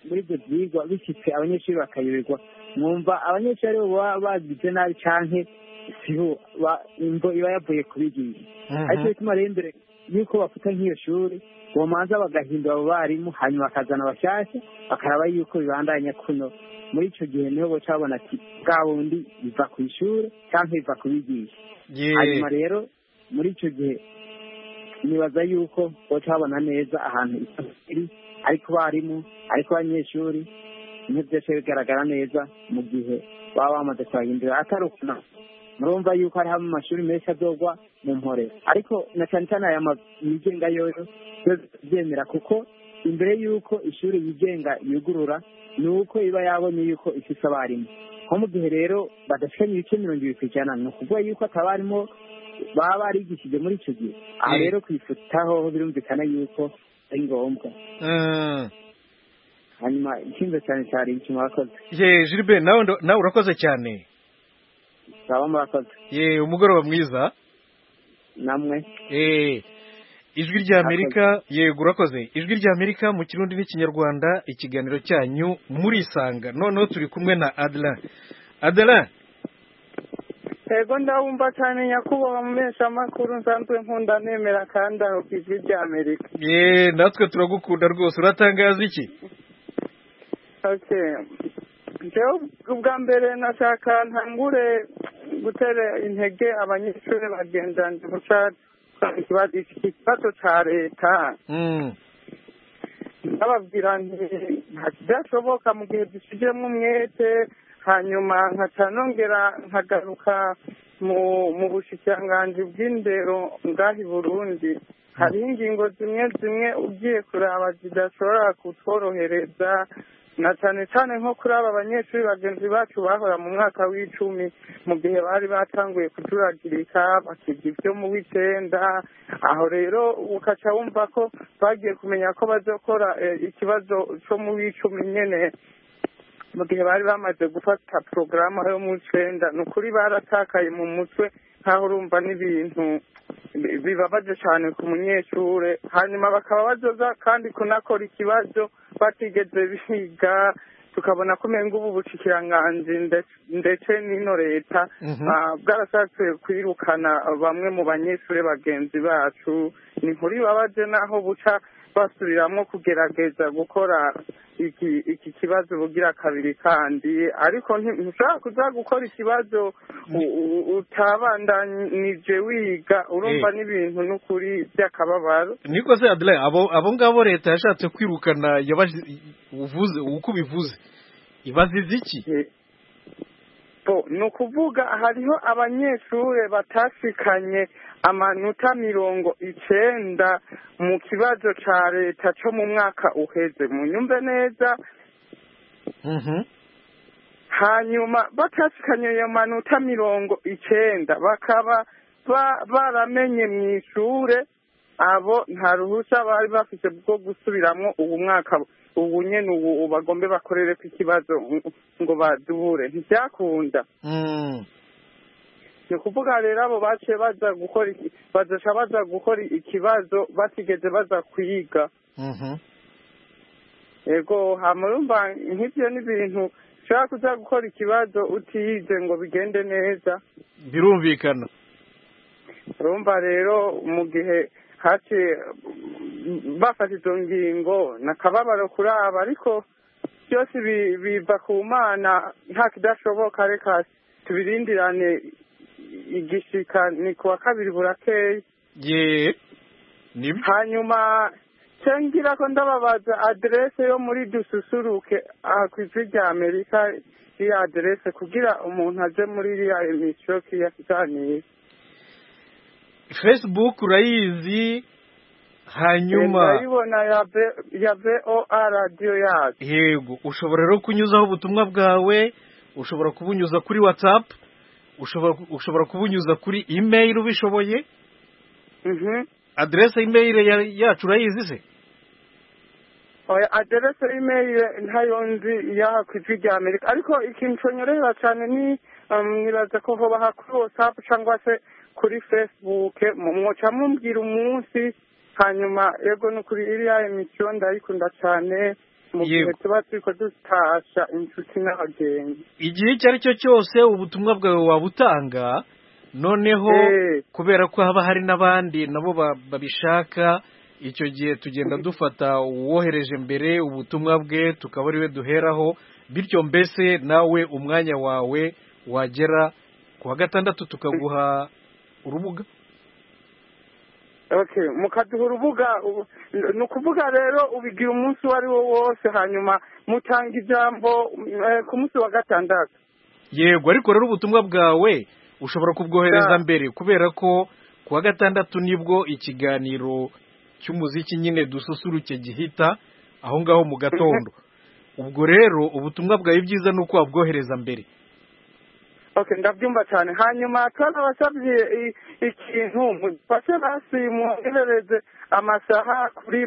G: muri ibyo byigwa bishyitse abanyeshuri bakayoberwa mwumva abanyeshuri aribo baba bagize nabi cyane siho imvo iba yavuye kubigisha ariko bituma rero imbere y'uko bafata nk'iyo shuri uwo manza bagahindura abo barimu hanyuma bakazana abashyashya bakaraba yuko bibandanya kuno muri icyo gihe niho baca babona ati bwa bundi biva ku ishuri cyangwa biva ku bigisha hanyuma rero muri icyo gihe nibaza yuko baca babona neza ahantu iri ariko barimu ariko abanyeshuri byose bigaragara neza mu gihe baba bamaze kuhahindura atari ukuna murumva yuko hariho amashuri menshi adogwa mu mporera ariko na cyane cyane aya yigenga yoyo byemera kuko imbere y'uko ishuri yigenga yugurura ni uko iba yabonye yuko ifite abarimu nko mu gihe rero badafitanye ibice mirongo ibiri ku ijana ni ukuvuga yuko atabarimu baba barigishije muri icyo gihe aha rero kwifutaho birumvikana yuko ari ngombwa hanyuma ikinze cyane cyane ikintu wakoze
A: yeee jiribe nawe urakoze cyane
G: muraba murakoze
A: yeee umugoroba mwiza
G: namwe
A: eee ijwi rya amerika yego urakoze ijwi rya amerika mu kirundi n'ikinyarwanda ikiganiro cyanyu murisanga noneho turi kumwe na adela adela
H: yego ndabumva cyane nyakubahwa mu mpeshamakuru nsanzwe nkunda nemera kandi aho ku ijwi rya amerika
A: yeee natwe turagukunda rwose uratangaza iki
H: ubwa mbere nashaka ntangure gutera intege abanyeshuri bagendanira ubushake ikibazo cya leta ndababwira nti byashoboka mu gihe dushyizemo umwete hanyuma nkaca nongera nkagaruka mu bushikiranganji bw'indero ngahi burundi hariho ingingo zimwe zimwe ugiye kuraba zidashobora kutworohereza na cyane cyane nko kuri aba banyeshuri bagenzi bacu bahora mu mwaka w'icumi mu gihe bari batanguye kujuragirika bakiga ibyo mu w'icyenda aho rero ukaca wumva ko bagiye kumenya ko bazakora ikibazo cyo mu w'icumi nyine mu gihe bari bamaze gufata porogaramu yo mu w'icyenda ni ukuri baratakaye mu mutwe nkaho urumva n'ibintu bibabaje cyane ku munyeshuri hanyuma bakaba bazoza kandi kunakora ikibazo batigeze biga tukabona ko umenga ubu bushyikiranganzi ndetse n'ino leta bwarashatse kwirukana bamwe mu banyeshuri bagenzi bacu ni nkuri babaje n'aho buca basubiramo kugerageza gukora iki kibazo bugira kabiri kandi ariko ntushobora kuza gukora ikibazo utabandanije wiga urumva n'ibintu n'ukuri by'akababaro
A: niko se adire abo ngabo leta yashatse kwirukana uvuze uko ubivuze ibazize iki
H: ni ukuvuga hariho abanyeshuri batashikanye amanota mirongo icyenda mu kibazo cya leta cyo mu mwaka uheze munyumve neza hanyuma batashikanye ayo manota mirongo icyenda bakaba baramenye mu ishuri abo nta ruhushya bari bafite bwo gusubiramo ubu mwaka ubu nyine ubu bagombe bakorere ku kibazo ngo badubure ntibyakunda ni ukuvuga rero abo baciye baza gukora bazasha baza gukora ikibazo batigeze baza kwiga yego hamurumva nk'ibyo n'ibintu ushobora kuza gukora ikibazo utiyize ngo bigende neza
A: birumvikana
H: urumva rero mu gihe haciye bafata izo ngingo nakababaro kuraba ariko byose biva ku mana nta kidashoboka reka tubirindirane igishika ni ku wa kabiri burakeye
A: ye
H: hanyuma nsengera ko ndababaza aderese yo muri dususuruke aha ku isi rya amerika iyo aderese kugira umuntu aze muri iriya emisiyo kiyakiganira
A: facebook urayizi hanyuma
H: ndayibona ya voa radiyo yacu
A: yego ushobora rero kunyuzaho ubutumwa bwawe ushobora kubunyuza kuri watsapu ushobora kubunyuza kuri imeri ubishoboye aderese y'imeri yacu urayizi se
H: aderese y'imeri ntayo nzi y'aha ku ijwi rya amerika ariko ikintu cyonyorera cyane ni nibaza ko baha kuri watsapu cyangwa se kuri fesibuke mwoca mumbwira umunsi hanyuma yego ni ukuri iriya emisiyo ndayikunda cyane mu gihe tuba turi kudutasha inshuti n'abagenzi
A: igihe icyo ari cyo cyose ubutumwa bwawe wabutanga noneho kubera ko haba hari n'abandi nabo babishaka icyo gihe tugenda dufata uwohereje mbere ubutumwa bwe tukaba ariwe duheraho bityo mbese nawe umwanya wawe wagera ku wa gatandatu tukaguha urubuga
H: mukaduha urubuga ni ukuvuga rero ubigira umunsi uwo ari wo wose hanyuma mutanga ijambo ku munsi wa gatandatu
A: yego ariko rero ubutumwa bwawe ushobora kubwohereza mbere kubera ko ku wa gatandatu nibwo ikiganiro cy'umuziki nyine dususuruke gihita aho ngaho mu gatondo ubwo rero ubutumwa bwawe byiza ni uko wabwohereza mbere
H: oke ndabyumva cyane hanyuma twarabasabye ikintu mufashe basi mwoherereze amasaha kuri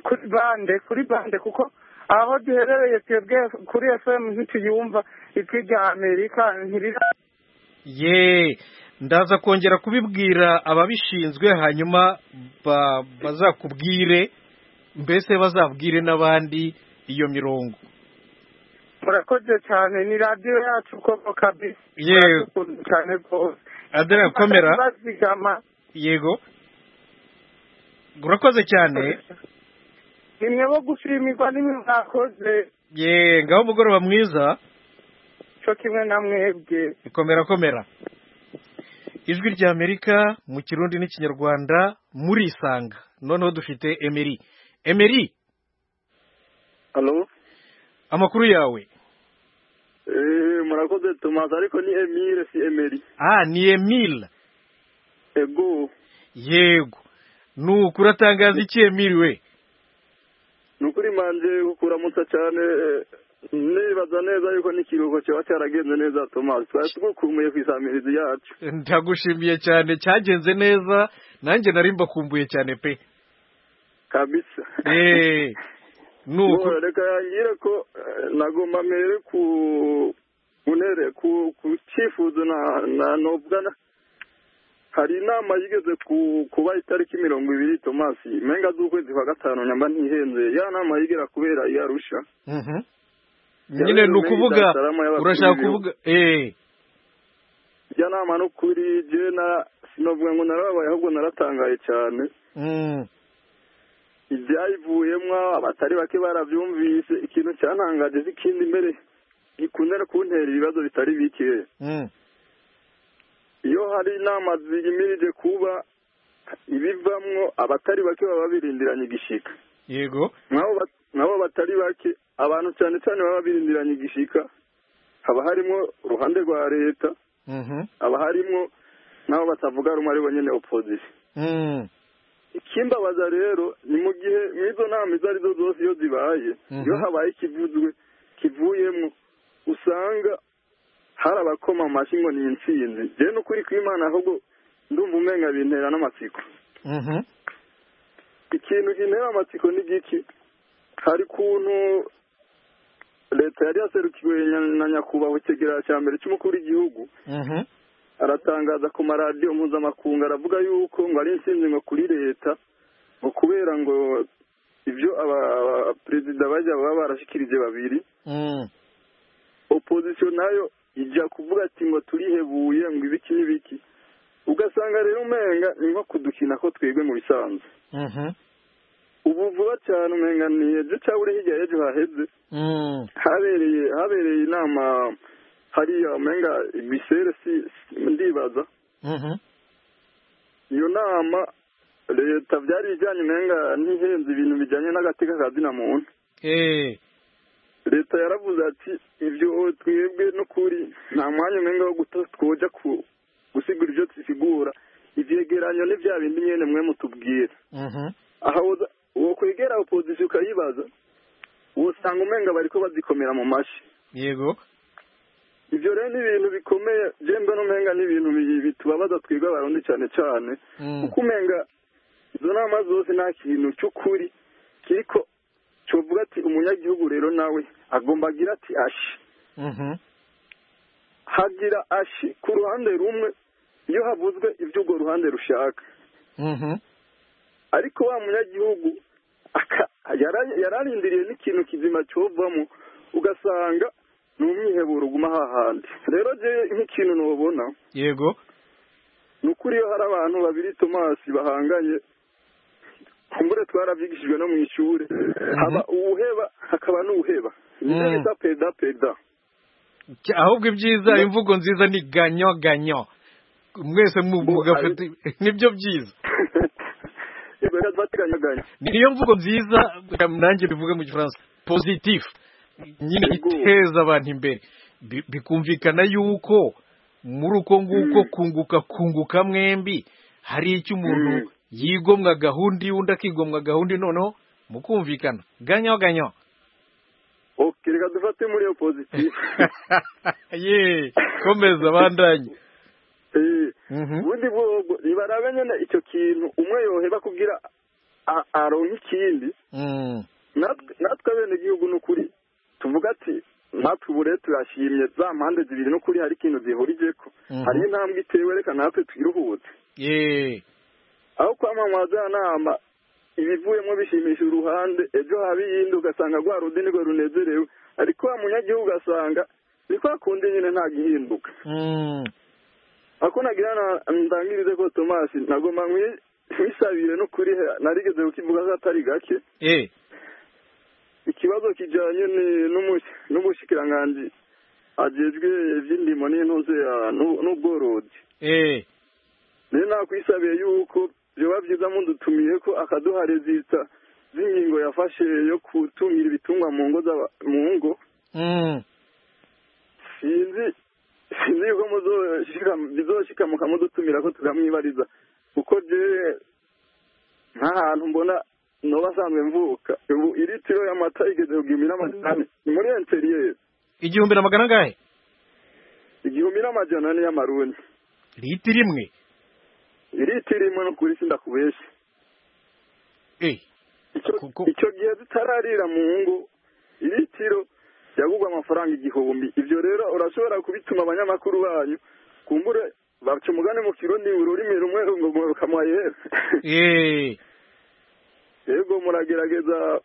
H: kuri bande kuri bande kuko aho duherereye twebwe kuri efemu ntituyumva ijwi rya amerika ntirira
A: ye ndaza kongera kubibwira ababishinzwe hanyuma bazakubwire mbese bazabwire n'abandi iyo mirongo
H: murakoze cyane ni radiyo yacu koko kabisi
A: yewe
H: cyane rwose
A: adera komera
H: bazigama
A: yego urakoze cyane
H: nimwe bo gushimirwa nimwe mwakoze
A: ye ngaho umugoroba mwiza
H: cyo kimwe na mwebwe
A: ikomera komera ijwi rya amerika mu kirundi n'ikinyarwanda muri isanga noneho dufite emeri emeri amakuru yawe
I: murakoze tumaze ariko ni emile si emeli
A: ah ni emile
I: ego
A: yego ni ukuri atangaza iki emile we
I: ni ukuri manje kukuramutsa cyane nibaza neza yuko n'ikiruhuko kiba cyaragenze neza tomasi twari tugukumuye ku isamirizi yacu
A: ndagushimiye cyane cyagenze neza nanjye nari mbakumbuye cyane pe
I: kabisa
A: eee
I: nuko reka yangire ko nagomba mbere ku unere ku cyifuzo na nobwana hari inama yigeze kuba itariki mirongo ibiri tomasi menga z'ukwezi kwa gatanu nyamba ntihenze ya nama yigera kubera iyo arusha
A: nyine ni ukuvuga urashaka kuvuga eee
I: iyo nama ni ukuri jena sinavuga ngo narabaye ahubwo naratangaye cyane ibyayivuyemo abatari bake barabyumvise ikintu cyantangaje n'ikindi mbere gikunze no kuntera ibibazo bitari bike iyo hari inama ziyimirije kuba ibivamwo abatari bake baba birindiranye igishika
A: yego
I: nabo batari bake abantu cyane cyane baba birindiranye igishika haba harimo uruhande rwa leta haba harimo n'abo batavuga rumwe ari bonyine opozisiyo ikimbabaza rero ni mu gihe nk'izo nama izo arizo zose iyo zibaye iyo habaye ikivuzwe kivuyemo usanga hari abakoma amashyi ngo ni insinzi rero ni ukuri kw'imana ahubwo ndumva umenga bintera n'amatsiko ikintu gintera amatsiko ni giki hari ukuntu leta yari yaserukiwe na nyakubahwa ikigereranyo cya mbere cy'umukuru w'igihugu aratangaza ku maradiyo mpuzamakungu aravuga yuko ngo ari insinzi ngo kuri leta ngo kubera ngo ibyo abaperezida bajya baba barashyikirije babiri opozisiyo nayo ijya kuvuga ati ngo turihebuye ngo ibiki n'ibiki ugasanga rero umenga ni nko kudukina ko twebwe mu bisanzwe ubu vuba cyane umengani ejo cyangwa uri hirya y'ejo haheze habereye habereye inama hariya umenga bisere si ndibaza iyo nama leta byari ibijyanye umenga ntihenze ibintu bijyanye n'agateka ka zina muntu leta yaravuze ati ibyo twebwe n'ukuri nta mwanya umwenga wo twoja gusigura ibyo dusigura ibyegeranyo ni bya bindi nyine mwe mutubwira aha uwo kwegera opozisiyo ukayibaza usanga umenga bari ko bazikomera mu mashyi
A: yego
I: ibyo rero ni ibintu bikomeye byembe n'umenga ni ibintu bitubabaza twebwe abarundi cyane cyane kuko umenga izo nama zose nta kintu cy'ukuri kiriko tuvuga ati umunyagihugu rero nawe agomba agira ati ashi hagira ashi ku ruhande rumwe iyo havuzwe ibyo urwo ruhande rushaka ariko wa munyagihugu yararindiriye n'ikintu kizima cyovamo ugasanga ni umwiheburo uguma hahandi rero jyewe nk'ikintu ntubona
A: yego
I: ni ukuri iyo hari abantu babiri tomasi bahanganye kumbure twarabyigishijwe no mu ishuri haba uwuheba hakaba n'uwuheba niyo bita peda peda
A: ahubwo ibyiza imvugo nziza ni ganyo ganyo mwese mugafata nibyo byiza niyo mvugo nziza nanjye bivuge mu gifaransa pozitifu nyine iteza abantu imbere bikumvikana yuko muri uko nguko kunguka kunguka mwembi hari icyo umuntu yigomwa gahunda undi akigomwa gahunda noneho mukumvikana ganyo ganyo
I: oke reka dufate muri iyo pozitifu
A: yeee komeza bandanye
I: ubundi bwoko ntibarabe nyine icyo kintu umwe yoheba kugira aronke ikindi natwe bene igihugu ni ukuri tuvuga ati natwe ubu rero turashimye za mpande zibiri n'ukuri hari ikintu zihurije ko hari intambwe itewe reka natwe twiruhutse aho kwamamaza ya nama ibivuyemo bishimisha uruhande ejo haba iyindi ugasanga rwa rundi nirwo runezerewe ariko wa munyagihugu ugasanga ni kwa kundi nyine ntagihinduka ako nagira ndangirize ko tomasi nagomba nkwisabire no kuri narigeze kukivuga ko atari gake ikibazo kijyanye n'umushikiranganji agejwe iby'indimo n'intuze n'ubworozi rero nakwisabiye yuko byaba byiza mudutumiye ko akaduha rezita z'ingingo yafashe yo gutumira ibitungwa mu ngo mu ngo sinzi sinzi yuko bizoshikamuka mudutumira ko tukamwibariza kuko jewe nta hantu mbona noba asanzwe mvuka ubu iritiro y'amata igeze ku gihumbi n'amajana ni muri enteriyeri
A: igihumbi na magana angahe
I: igihumbi n'amajana ane y'amarundi
A: litiro imwe
I: litiro imwe no kuri sinda kubeshya icyo gihe zitararira mu ngo litiro yagurwa amafaranga igihumbi ibyo rero urashobora kubituma abanyamakuru banyu kumbure baca umugani mu kirundi ururimi rumwe rukamuhera yego muragerageza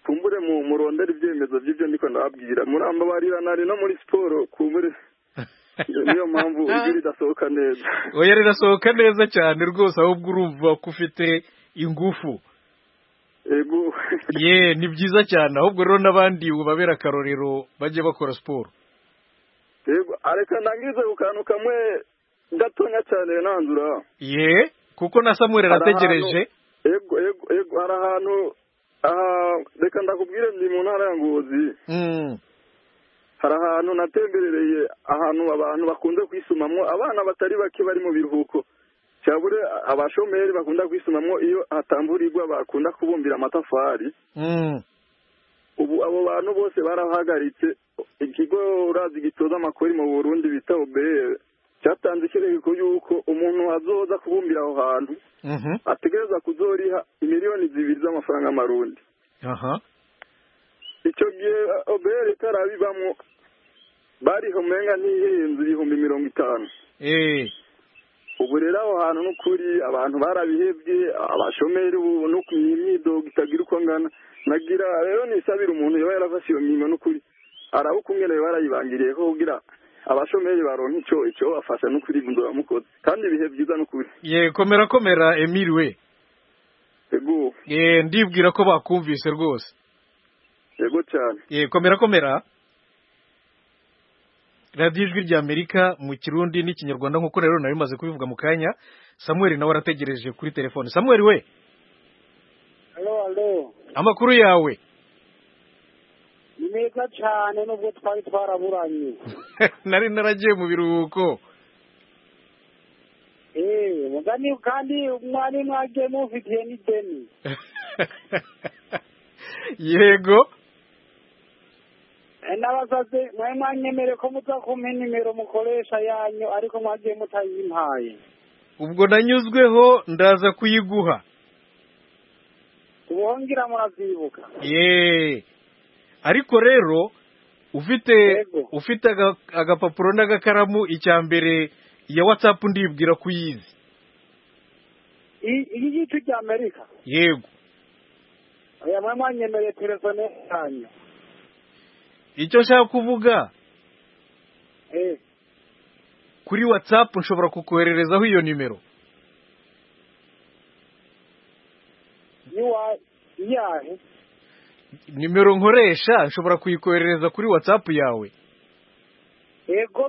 I: kumbure murondera ibyemezo by'ibyo ndiko ndababwira murambabarira nari no muri siporo kumbure niyo mpamvu ijwi ridasohoka neza
A: oya rirasohoka neza cyane rwose ahubwo urumva ko ufite ingufu
I: ego
A: ye ni byiza cyane ahubwo rero n'abandi ubabera akarorero bajye bakora siporo
I: ego areka ndangize ku kantu kamwe gatonya cyane nanzura
A: ye kuko na samuel arategereje
I: ego ego ego hari ahantu reka ndakubwire ndi mu ntara ya ngozi hari ahantu natemberereye ahantu abantu bakunze kwisumamo abana batari bake bari mu biruhuko cyabure abashomeri bakunda kwisumamo iyo hatamburirwa bakunda kubumbira amatafari ubu abo bantu bose barahagaritse ikigo urazi gitoza amakori mu burundi bita obere cyatanze ikirego yuko umuntu azoza kubumbira aho hantu ategereza kuzoriha miliyoni zibiri z'amafaranga amarundi icyo gihe obere itarabibamo bariho umenga ntiyihenze ibihumbi mirongo itanu ubu rero aho hantu n'ukuri abantu barabihebye abashomeri ubu no imyidogo itagira uko angana nagira rero nisabira umuntu yaba yarafashe iyo mirimo n'ukuri arabukungene barayibangiriye ko kugira abashomeri baronka icyo icyo bafasha n'ukuri inzu bamukoze kandi ibihe byiza n'ukuri
A: ye komera komera emiri we
I: yego
A: yeee ndibwira ko bakumvise rwose
I: yego cyane
A: yeee komera komera radiyo ijwi rya amerika mu kirundi n'ikinyarwanda nk'uko rero nawe bimaze kubivuga mu kanya samuel nawe arategereje kuri telefone samuel we amakuru yawe
J: ni meza cyane nubwo twari twaraburanye
A: nari naragiye mu biruhuko
J: eee mugani kandi mwari mwagiye mufitiye n'ideni
A: yego
J: n'abasazi mwari mwanyemere ko muza kumpa nimero mukoresha yanyu ariko mwagiye mutayimpaye
A: ubwo nanyuzweho ndaza kuyiguha
J: ubuhongira murazibuka
A: yeee ariko rero ufite ufite agapapuro n'agakaramu icya mbere iya watsapu ndibwira ko uyizi
J: iyi gicu cya amerika
A: yego
J: aya mwari mwanyemereye telefone yanyu
A: icyo nshaka kuvuga kuri watsapu nshobora kukohererezaho iyo nimero
J: iyahe
A: nimero nkoresha nshobora kuyikoherereza kuri watsapu yawe
J: yego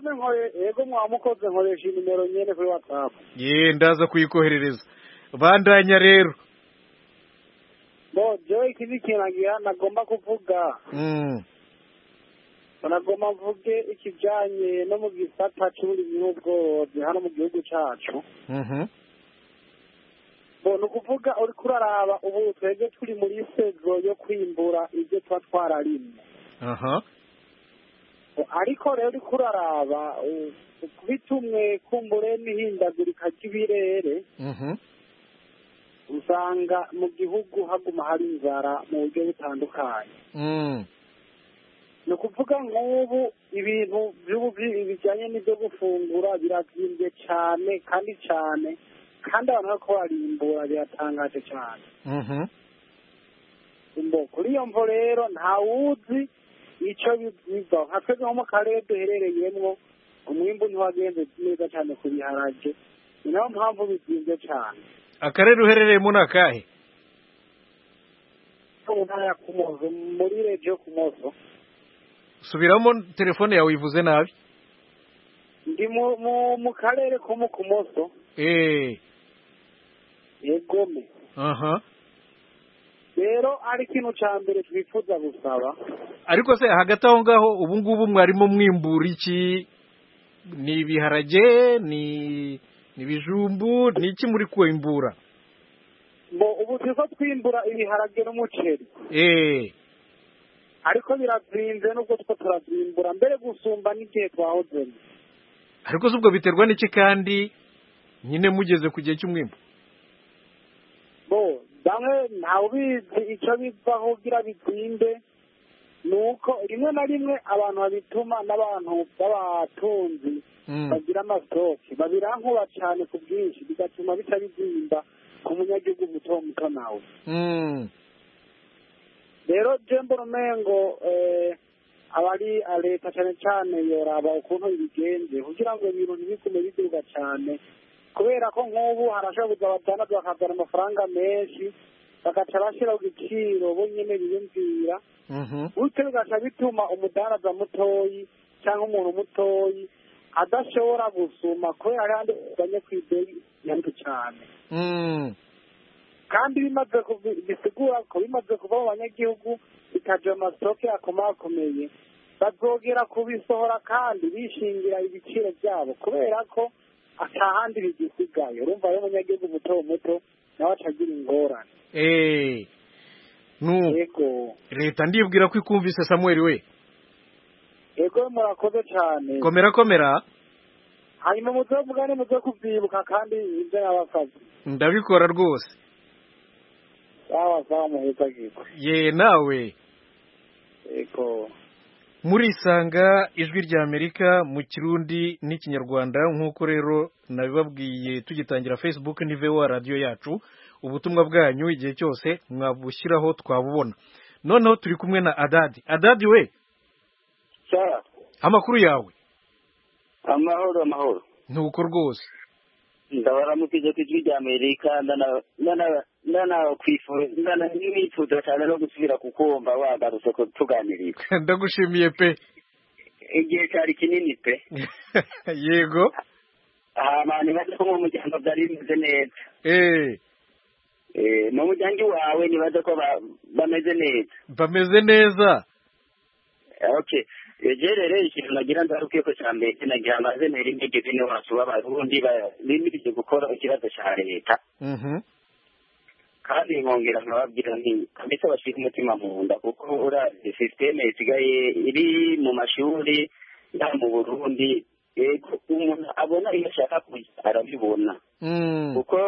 J: yego mwamukoze nkoresha nimero nyine kuri watsapu
A: yeee ndaza kuyikoherereza bandanya rero
J: bo jowe iki ni ikintu nagomba kuvuga nagomba mvuge ikijyanye no mu gisata cy'uburimyi n'ubworozi hano mu gihugu cyacu ni ukuvuga uri kuraraba ubu twebwe turi muri sego yo kwimbura ibyo tuba twararimye ariko rero uri kuraraba bitumwe kumbure n'ihindagurika ry'ibirere usanga mu gihugu haguma hari inzara mu buryo butandukanye ni ukuvuga nk'ubu ibintu bijyanye n'ibyo gufungura birazimbye cyane kandi cyane kandi abantu bari kubarimbura biratangaje cyane kuri iyo mvo rero ntawuzi icyo biva nka twebwe nko mu karere duherereyemo umwimbu ntiwagenze neza cyane ku biharage ni nayo mpamvu bizinze cyane
A: akarere uherereyemo ni akahe
J: ntara ya kumozo muri regiyo kumozo
A: subiramo telefone yawe uyivuze nabi
J: ndi mu karere ko mu kumoso
A: eee
J: yegome
A: aha
J: rero ari ikintu cya mbere twifuza gusaba
A: ariko se hagati aho ngaho ubu ngubu mwarimu mwimbura iki ni ibiharage ni ibijumbu ni iki muri kwimbura
J: ngo ubu tuza twimbura ibiharage n'umuceri
A: eee
J: ariko birazinze nubwo two turazimbura mbere gusumba n'igihe twahozemo
A: ariko si ubwo biterwa n'iki kandi nyine mugeze ku gihe cy'umwimbu
J: bo bamwe ntawe ubizi icyo bivaho ugira bitinde ni uko rimwe na rimwe abantu babituma n'abantu b'abatunzi bagira amasitoke babirankuba cyane ku bwinshi bigatuma bica bizimba ku munyagihugu muto muto nawe rero jembo rumengo abari leta cyane cyane yoraba ukuntu ibigenze kugira ngo ibintu ntibigume biduga cyane kubera ko nk'ubu harashobora kuza batandatu bakazana amafaranga menshi bagaca bashyiraho igiciro bo nyine biyumvira bityo bigaca bituma umudandaza mutoyi cyangwa umuntu mutoyi adashobora gusuma kubera kandi uzanye ku ideni nyambi cyane kandi bimaze bisigura ko bimaze kuva mu banyagihugu bikaja mu masitoke akomakomeye bazogera kubisohora kandi bishingira ibiciro byabo kubera ko atahandi bigisigaye urumva rero umunyagihugu muto muto nawe atagira ingorane
A: yego leta ndibwira ko ikumvise samuel we
J: yego murakoze cyane
A: komera komera
J: hanyuma muze mugane muze kubyibuka kandi ibyo nabasabye
A: ndabikora rwose
J: sawa sawa muhezagirwe
A: ye nawe
J: yego
A: murisanga ijwi rya amerika mu kirundi n'ikinyarwanda nk'uko rero nabibabwiye tugitangira facebook n'ivewa radiyo yacu ubutumwa bwanyu igihe cyose mwabushyiraho twabubona noneho turi kumwe na adadi adadi we amakuru yawe
K: amahoro amahoro
A: ntuko rwose
K: ndabaramukije ku ijwi rya amerika ndana n'imyifuzo cyane no gusubira kukumva wagarutse tuganirira
A: ndagushimiye pe
K: igihe cyari kinini pe
A: yego
K: ahantu bazi ko muryango byari bimeze neza mu muryango wawe ntibaze ko bameze neza
A: bameze neza
K: rero ikintu nagira ndaruke ko cya mbere nagira amazemeri n'igeze n'iwacu b'abarundi bimirije gukora ikibazo cya leta kandi nkongera nkababwira nti kabisa bashyize umutima mu nda kuko urazi sisiteme isigaye iri mu mashuri ya mu burundi umuntu abona iyo ashaka kujya arabibona kuko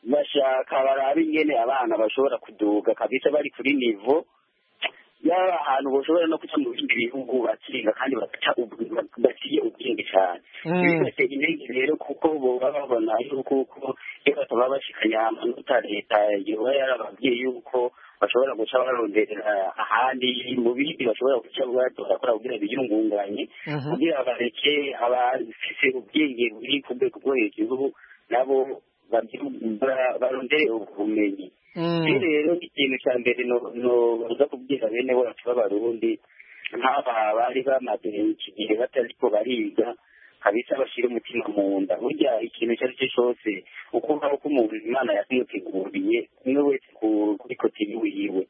K: bashaka baraba ingene abana bashobora kuduga kabisa bari kuri nivo yaba ahantu bashobora no kujya mu bindi bihugu bakinga kandi baciye ubwenge cyane ibi byose intege rero kuko baba babona yuko uko iyo bataba bashikanye amanota leta yoba yarababwiye yuko bashobora guca baronderera ahandi mu bindi bashobora guca batora kora kugira biyungunganye kugira bareke abafise ubwenge buri ku rwego rwo hejuru nabo barondere ubumenyi rero ikintu cya mbere noza kubwira bene wacu b'abarundi nk'aba bari bamaze iki gihe batariko bariga kabisa bashyira umutima mu nda burya ikintu icyo ari cyo cyose uko ngaho ko umuntu imana yakimuteguriye umwe wese kuri kotini wiwe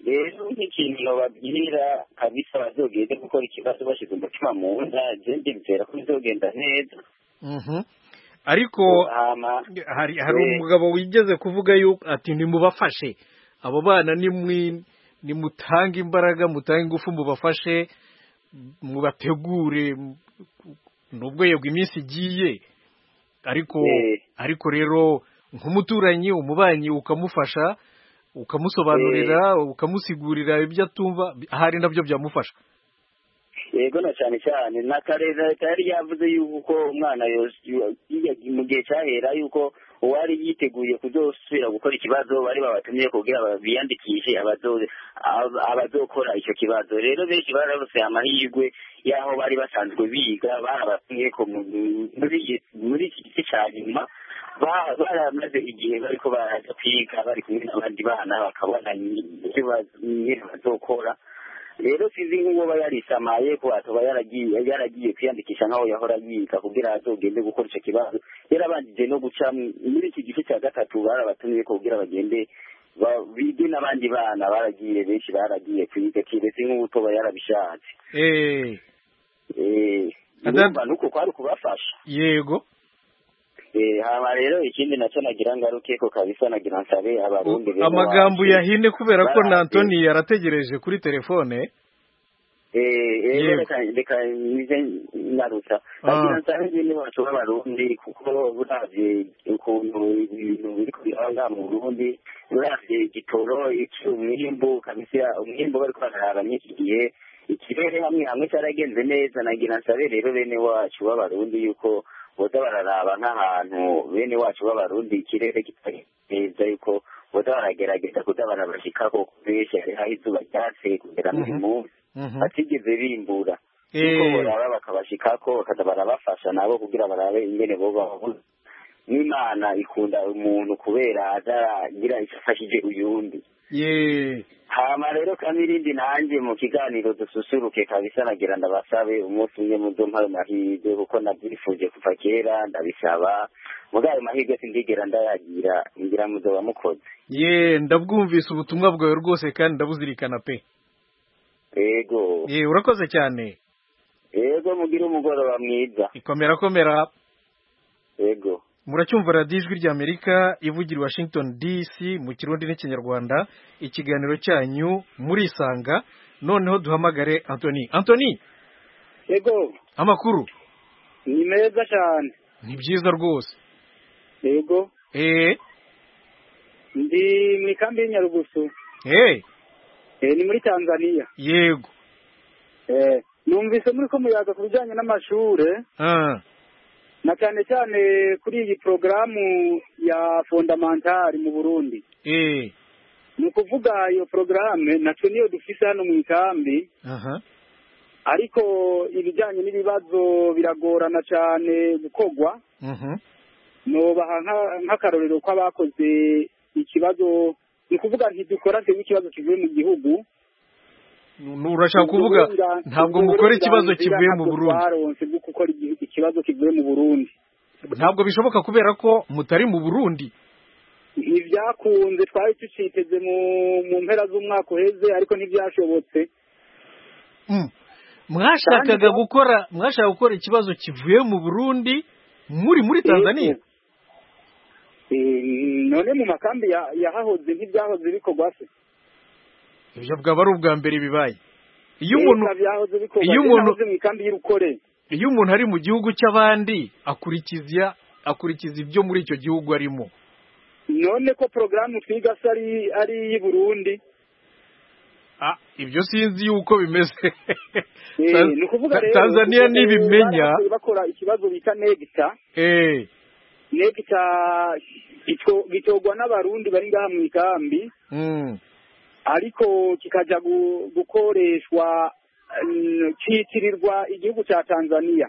K: rero nk'ikintu babwira kabisa bazogende gukora ikibazo bashyize umutima mu nda gende bizera ko bizogenda neza
A: ariko hari umugabo wigeze kuvuga yuko ati nimubafashe abo bana nimutange imbaraga mutange ingufu mubafashe mubategure nubwo yego iminsi igiye ariko ariko rero nk'umuturanyi umubanyi ukamufasha ukamusobanurira ukamusigurira ibyo atumva ahari nabyo byamufasha
K: yego na cyane cyane na kareza leta yari yavuze yuko umwana mu gihe cyahera yuko uwari yiteguye kuzosubira gukora ikibazo bari babatumye kugira biyandikishe abazokora icyo kibazo rero benshi bararose amahirwe y'aho bari basanzwe biga barabatumye muri iki gice cya nyuma baramaze igihe bariko baraza kwiga bari kumwe n'abandi bana bakabona nyine bazokora rero sinzi nk'uwo aba yarisamaye ko atoba yaragiye yaragiye kwiyandikisha nk'aho yahora yiga kugira azogende gukora icyo kibazo yarabanjije no guca muri iki gice cya gatatu barabatumye kugira bagende bige n'abandi bana baragiye benshi baragiye kwiga kiretse nk'uwo utoba yarabishatse numva nuko kwari kubafasha
A: yego
K: haba rero ikindi nacyo nagira ngaruke ko kabisa nagira nsabe abarundi
A: amagambo yahine kubera ko na antoni yarategereje kuri telefone
K: reka nize ngarutsa nagira nsabe nyine bacu b'abarundi kuko buravye ukuntu ibintu biriko biraba ngaha mu burundi buravye igitoro iki umwimbu kabisa umwimbu bariko bararaba n'iki gihe ikirere hamwe hamwe caragenze neza nagira nsabe rero bene wacu b'abarundi yuko boza bararaba nk'ahantu bene wacu b'abarundi ikirere kitari neza yuko boza baragerageza kuza barabashikako benshi hariho izuba ryatse kugera muri munsi batigeze bimbura kuko boraba bakabashikako bakaza barabafasha nabo kugira barabe ingene bo babona n'imana ikunda umuntu kubera ataragira icyo afashije uyundi hama rero kandi irindi nanjye mu kiganiro dususuruke kabisa nagira ndabasabe umunsi umwe muzumpa ayo mahirwe kuko nabyifuje kuva kera ndabisaba muri ayo mahirwe sindigera ndayagira ngira muzoba mukoze
A: ye ndabwumvise ubutumwa bwawe rwose kandi ndabuzirikana pe
K: yego
A: ye urakoze cyane
K: yego mugire umugoroba mwiza
A: ikomera komera
K: yego
A: muracyumva radiyo ijwi ry'amerika ivugira washington dc mu kirundi n'ikinyarwanda ikiganiro cyanyu murisanga noneho duhamagare antoni antoni
L: yego
A: amakuru
L: ni meza cyane
A: ni byiza rwose
L: yego
A: eee
L: ndi mu ikambi y'inyarugusu
A: eee
L: ni muri tanzania
A: yego
L: eee numvise muri ko muyaga ku bijyanye n'amashuri na cyane cyane kuri iyi porogaramu ya fondamentari mu burundi ni ukuvuga iyo porogaramu nacyo niyo dufise hano mu ikambi ariko ibijyanye n'ibibazo biragorana cyane gukorwa nubaha nk'akarorero ko abakoze ikibazo ni ukuvuga ntidukora twebwe ikibazo kivuye mu gihugu
A: urashaka kuvuga ntabwo mukora ikibazo kivuye mu burundi
L: baronse bwo gukora ikibazo kivuye mu burundi
A: ntabwo bishoboka kubera ko mutari mu burundi
L: ntibyakunze twari duciteze mu mpera z'umwaka uheze ariko ntibyashobotse
A: mwashakaga gukora mwashaka gukora ikibazo kivuye mu burundi muri muri tanzania
L: none mu makambi yahahoze ntibyahoze bikorwa se
A: ibyo bwaba ari ubwa mbere bibaye
L: iyo umuntu iyo umuntu mu ikambi y'urukore
A: iyo umuntu ari mu gihugu cy'abandi akurikiza akurikiza ibyo muri icyo gihugu arimo
L: none ko porogaramu twiga se ari iy'i burundi
A: ibyo sinzi yuko bimeze
L: ni ukuvuga rero
A: tanzania nibimenya
L: bakora ikibazo bita negita negita gitorwa n'abarundi bari ngaha mu ikambi ariko kikajya gukoreshwa kitirirwa igihugu cya tanzania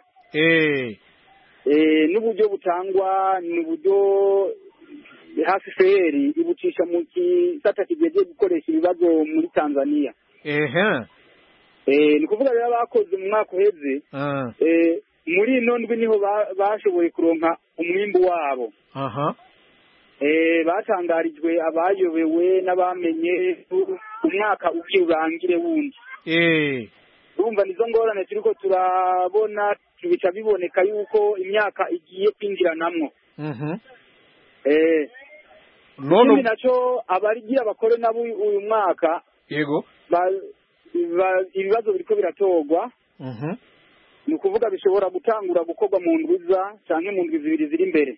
L: n'uburyo butangwa ni uburyo hafi feri ibucisha mu gisata kigiye gukoresha ibibazo muri tanzania ni ukuvuga rero abakoze mu mwaka uheze muri ino ndwi niho bashoboye kuronka umwimbu wabo batangarijwe abayobewe n'abamenye umwaka uki urangire wundi urumva nizo ngorane turi ko turabona bica biboneka yuko imyaka igiye kwinjiranamwo none nacyo abarigira bakore nabo uyu mwaka
A: yego
L: ibibazo biriko biratorwa ni ukuvuga bishobora gutangura gukorwa mu ndwiza cyangwa mu ndwi zibiri ziri imbere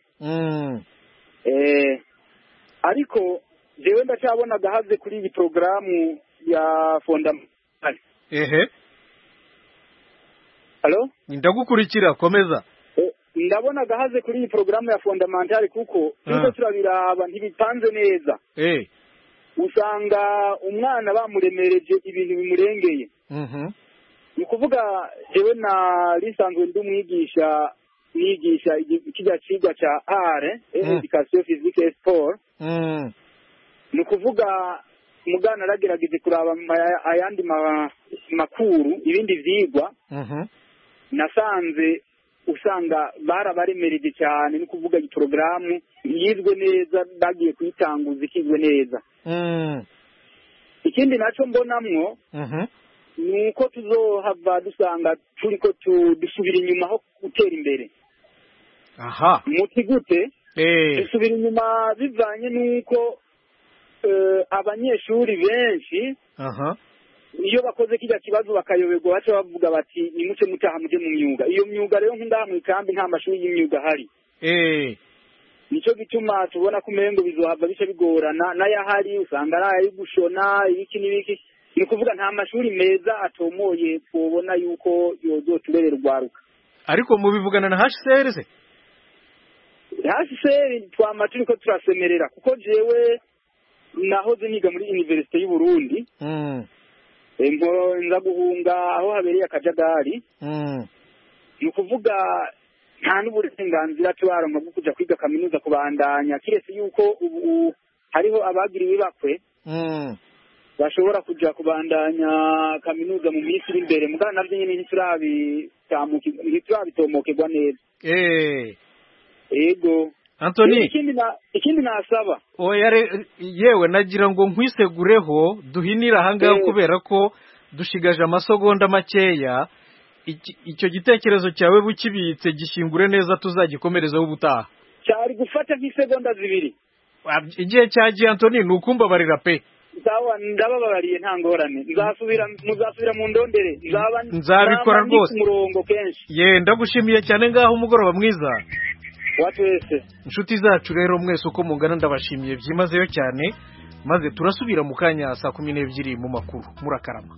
L: ariko jewe ndacyabona agahaze kuri iyi porogaramu ya fondamentale
A: ehe
L: halo
A: ndagukurikira komeza
L: ndabona gahaze kuri iyi porogaramu ya fondamentale kuko turiho turabiraba ntibipanze neza usanga umwana bamuremereje ibintu bimurengeye ni ukuvuga jewe na risanzwe ndi umwigisha nigisha kijya cyiga cya are education physique sport ni ukuvuga mugana aragerageje kuraba ayandi makuru ibindi byigwa nasanze usanga barabaremereje cyane no kuvuga iyi porogaramu yizwe neza bagiye kuyitanguza ikizwe neza ikindi nacyo mbonamwo ni uko tuzohava dusanga turi ko dusubira inyuma aho gutera imbere
A: aha
L: muti gute dusubira inyuma bivanye n'uko abanyeshuri benshi iyo bakoze kijya kibazo bakayoberwa baca bavuga bati nimuce mutaha mujye mu myuga iyo myuga rero nk'indaha mu ikambi nta mashuri y'imyuga ahari nicyo gituma tubona ko umengo bizohava bice bigorana n'ayahari usanga ari ayo gushona ibiki n'ibiki ni ukuvuga nta mashuri meza atomoye tubona yuko yozoturere rwaruka
A: ariko mubivugana na hcr se
L: hcr twama turi ko turasemerera kuko jewe nahoze niga muri univerisite y'uburundi nza guhunga aho habereye akajagari ni ukuvuga nta n'uburenganzira tubaronka bwo kujya kwiga kaminuza kubandanya kiretse yuko ubu hariho abagiriwe bakwe bashobora kujya kubandanya kaminuza mu minsi iri imbere mugana nabyo nyine ntiturabitomokerwa neza yego
A: antoni
L: ikindi nasaba
A: yewe nagira ngo nkwisegureho duhinire ahangaha kubera ko dushigaje amasogonda makeya icyo gitekerezo cyawe bukibitse gishingure neza tuzagikomerezaho ubutaha
L: cyari gufata nk'isegonda zibiri
A: igihe cyagiye antoni ni ukumbabarira pe
L: sawa ndabababariye nta ngorane nzasubira muzasubira mu ndondere
A: nzabikora rwose
L: murongo kenshi
A: ye ndagushimiye cyane ngaho umugoroba mwiza inshuti zacu rero mwese uko mungana ndabashimiye byimazeyo cyane maze turasubira mu kanya saa kumi n'ebyiri mu makuru murakarama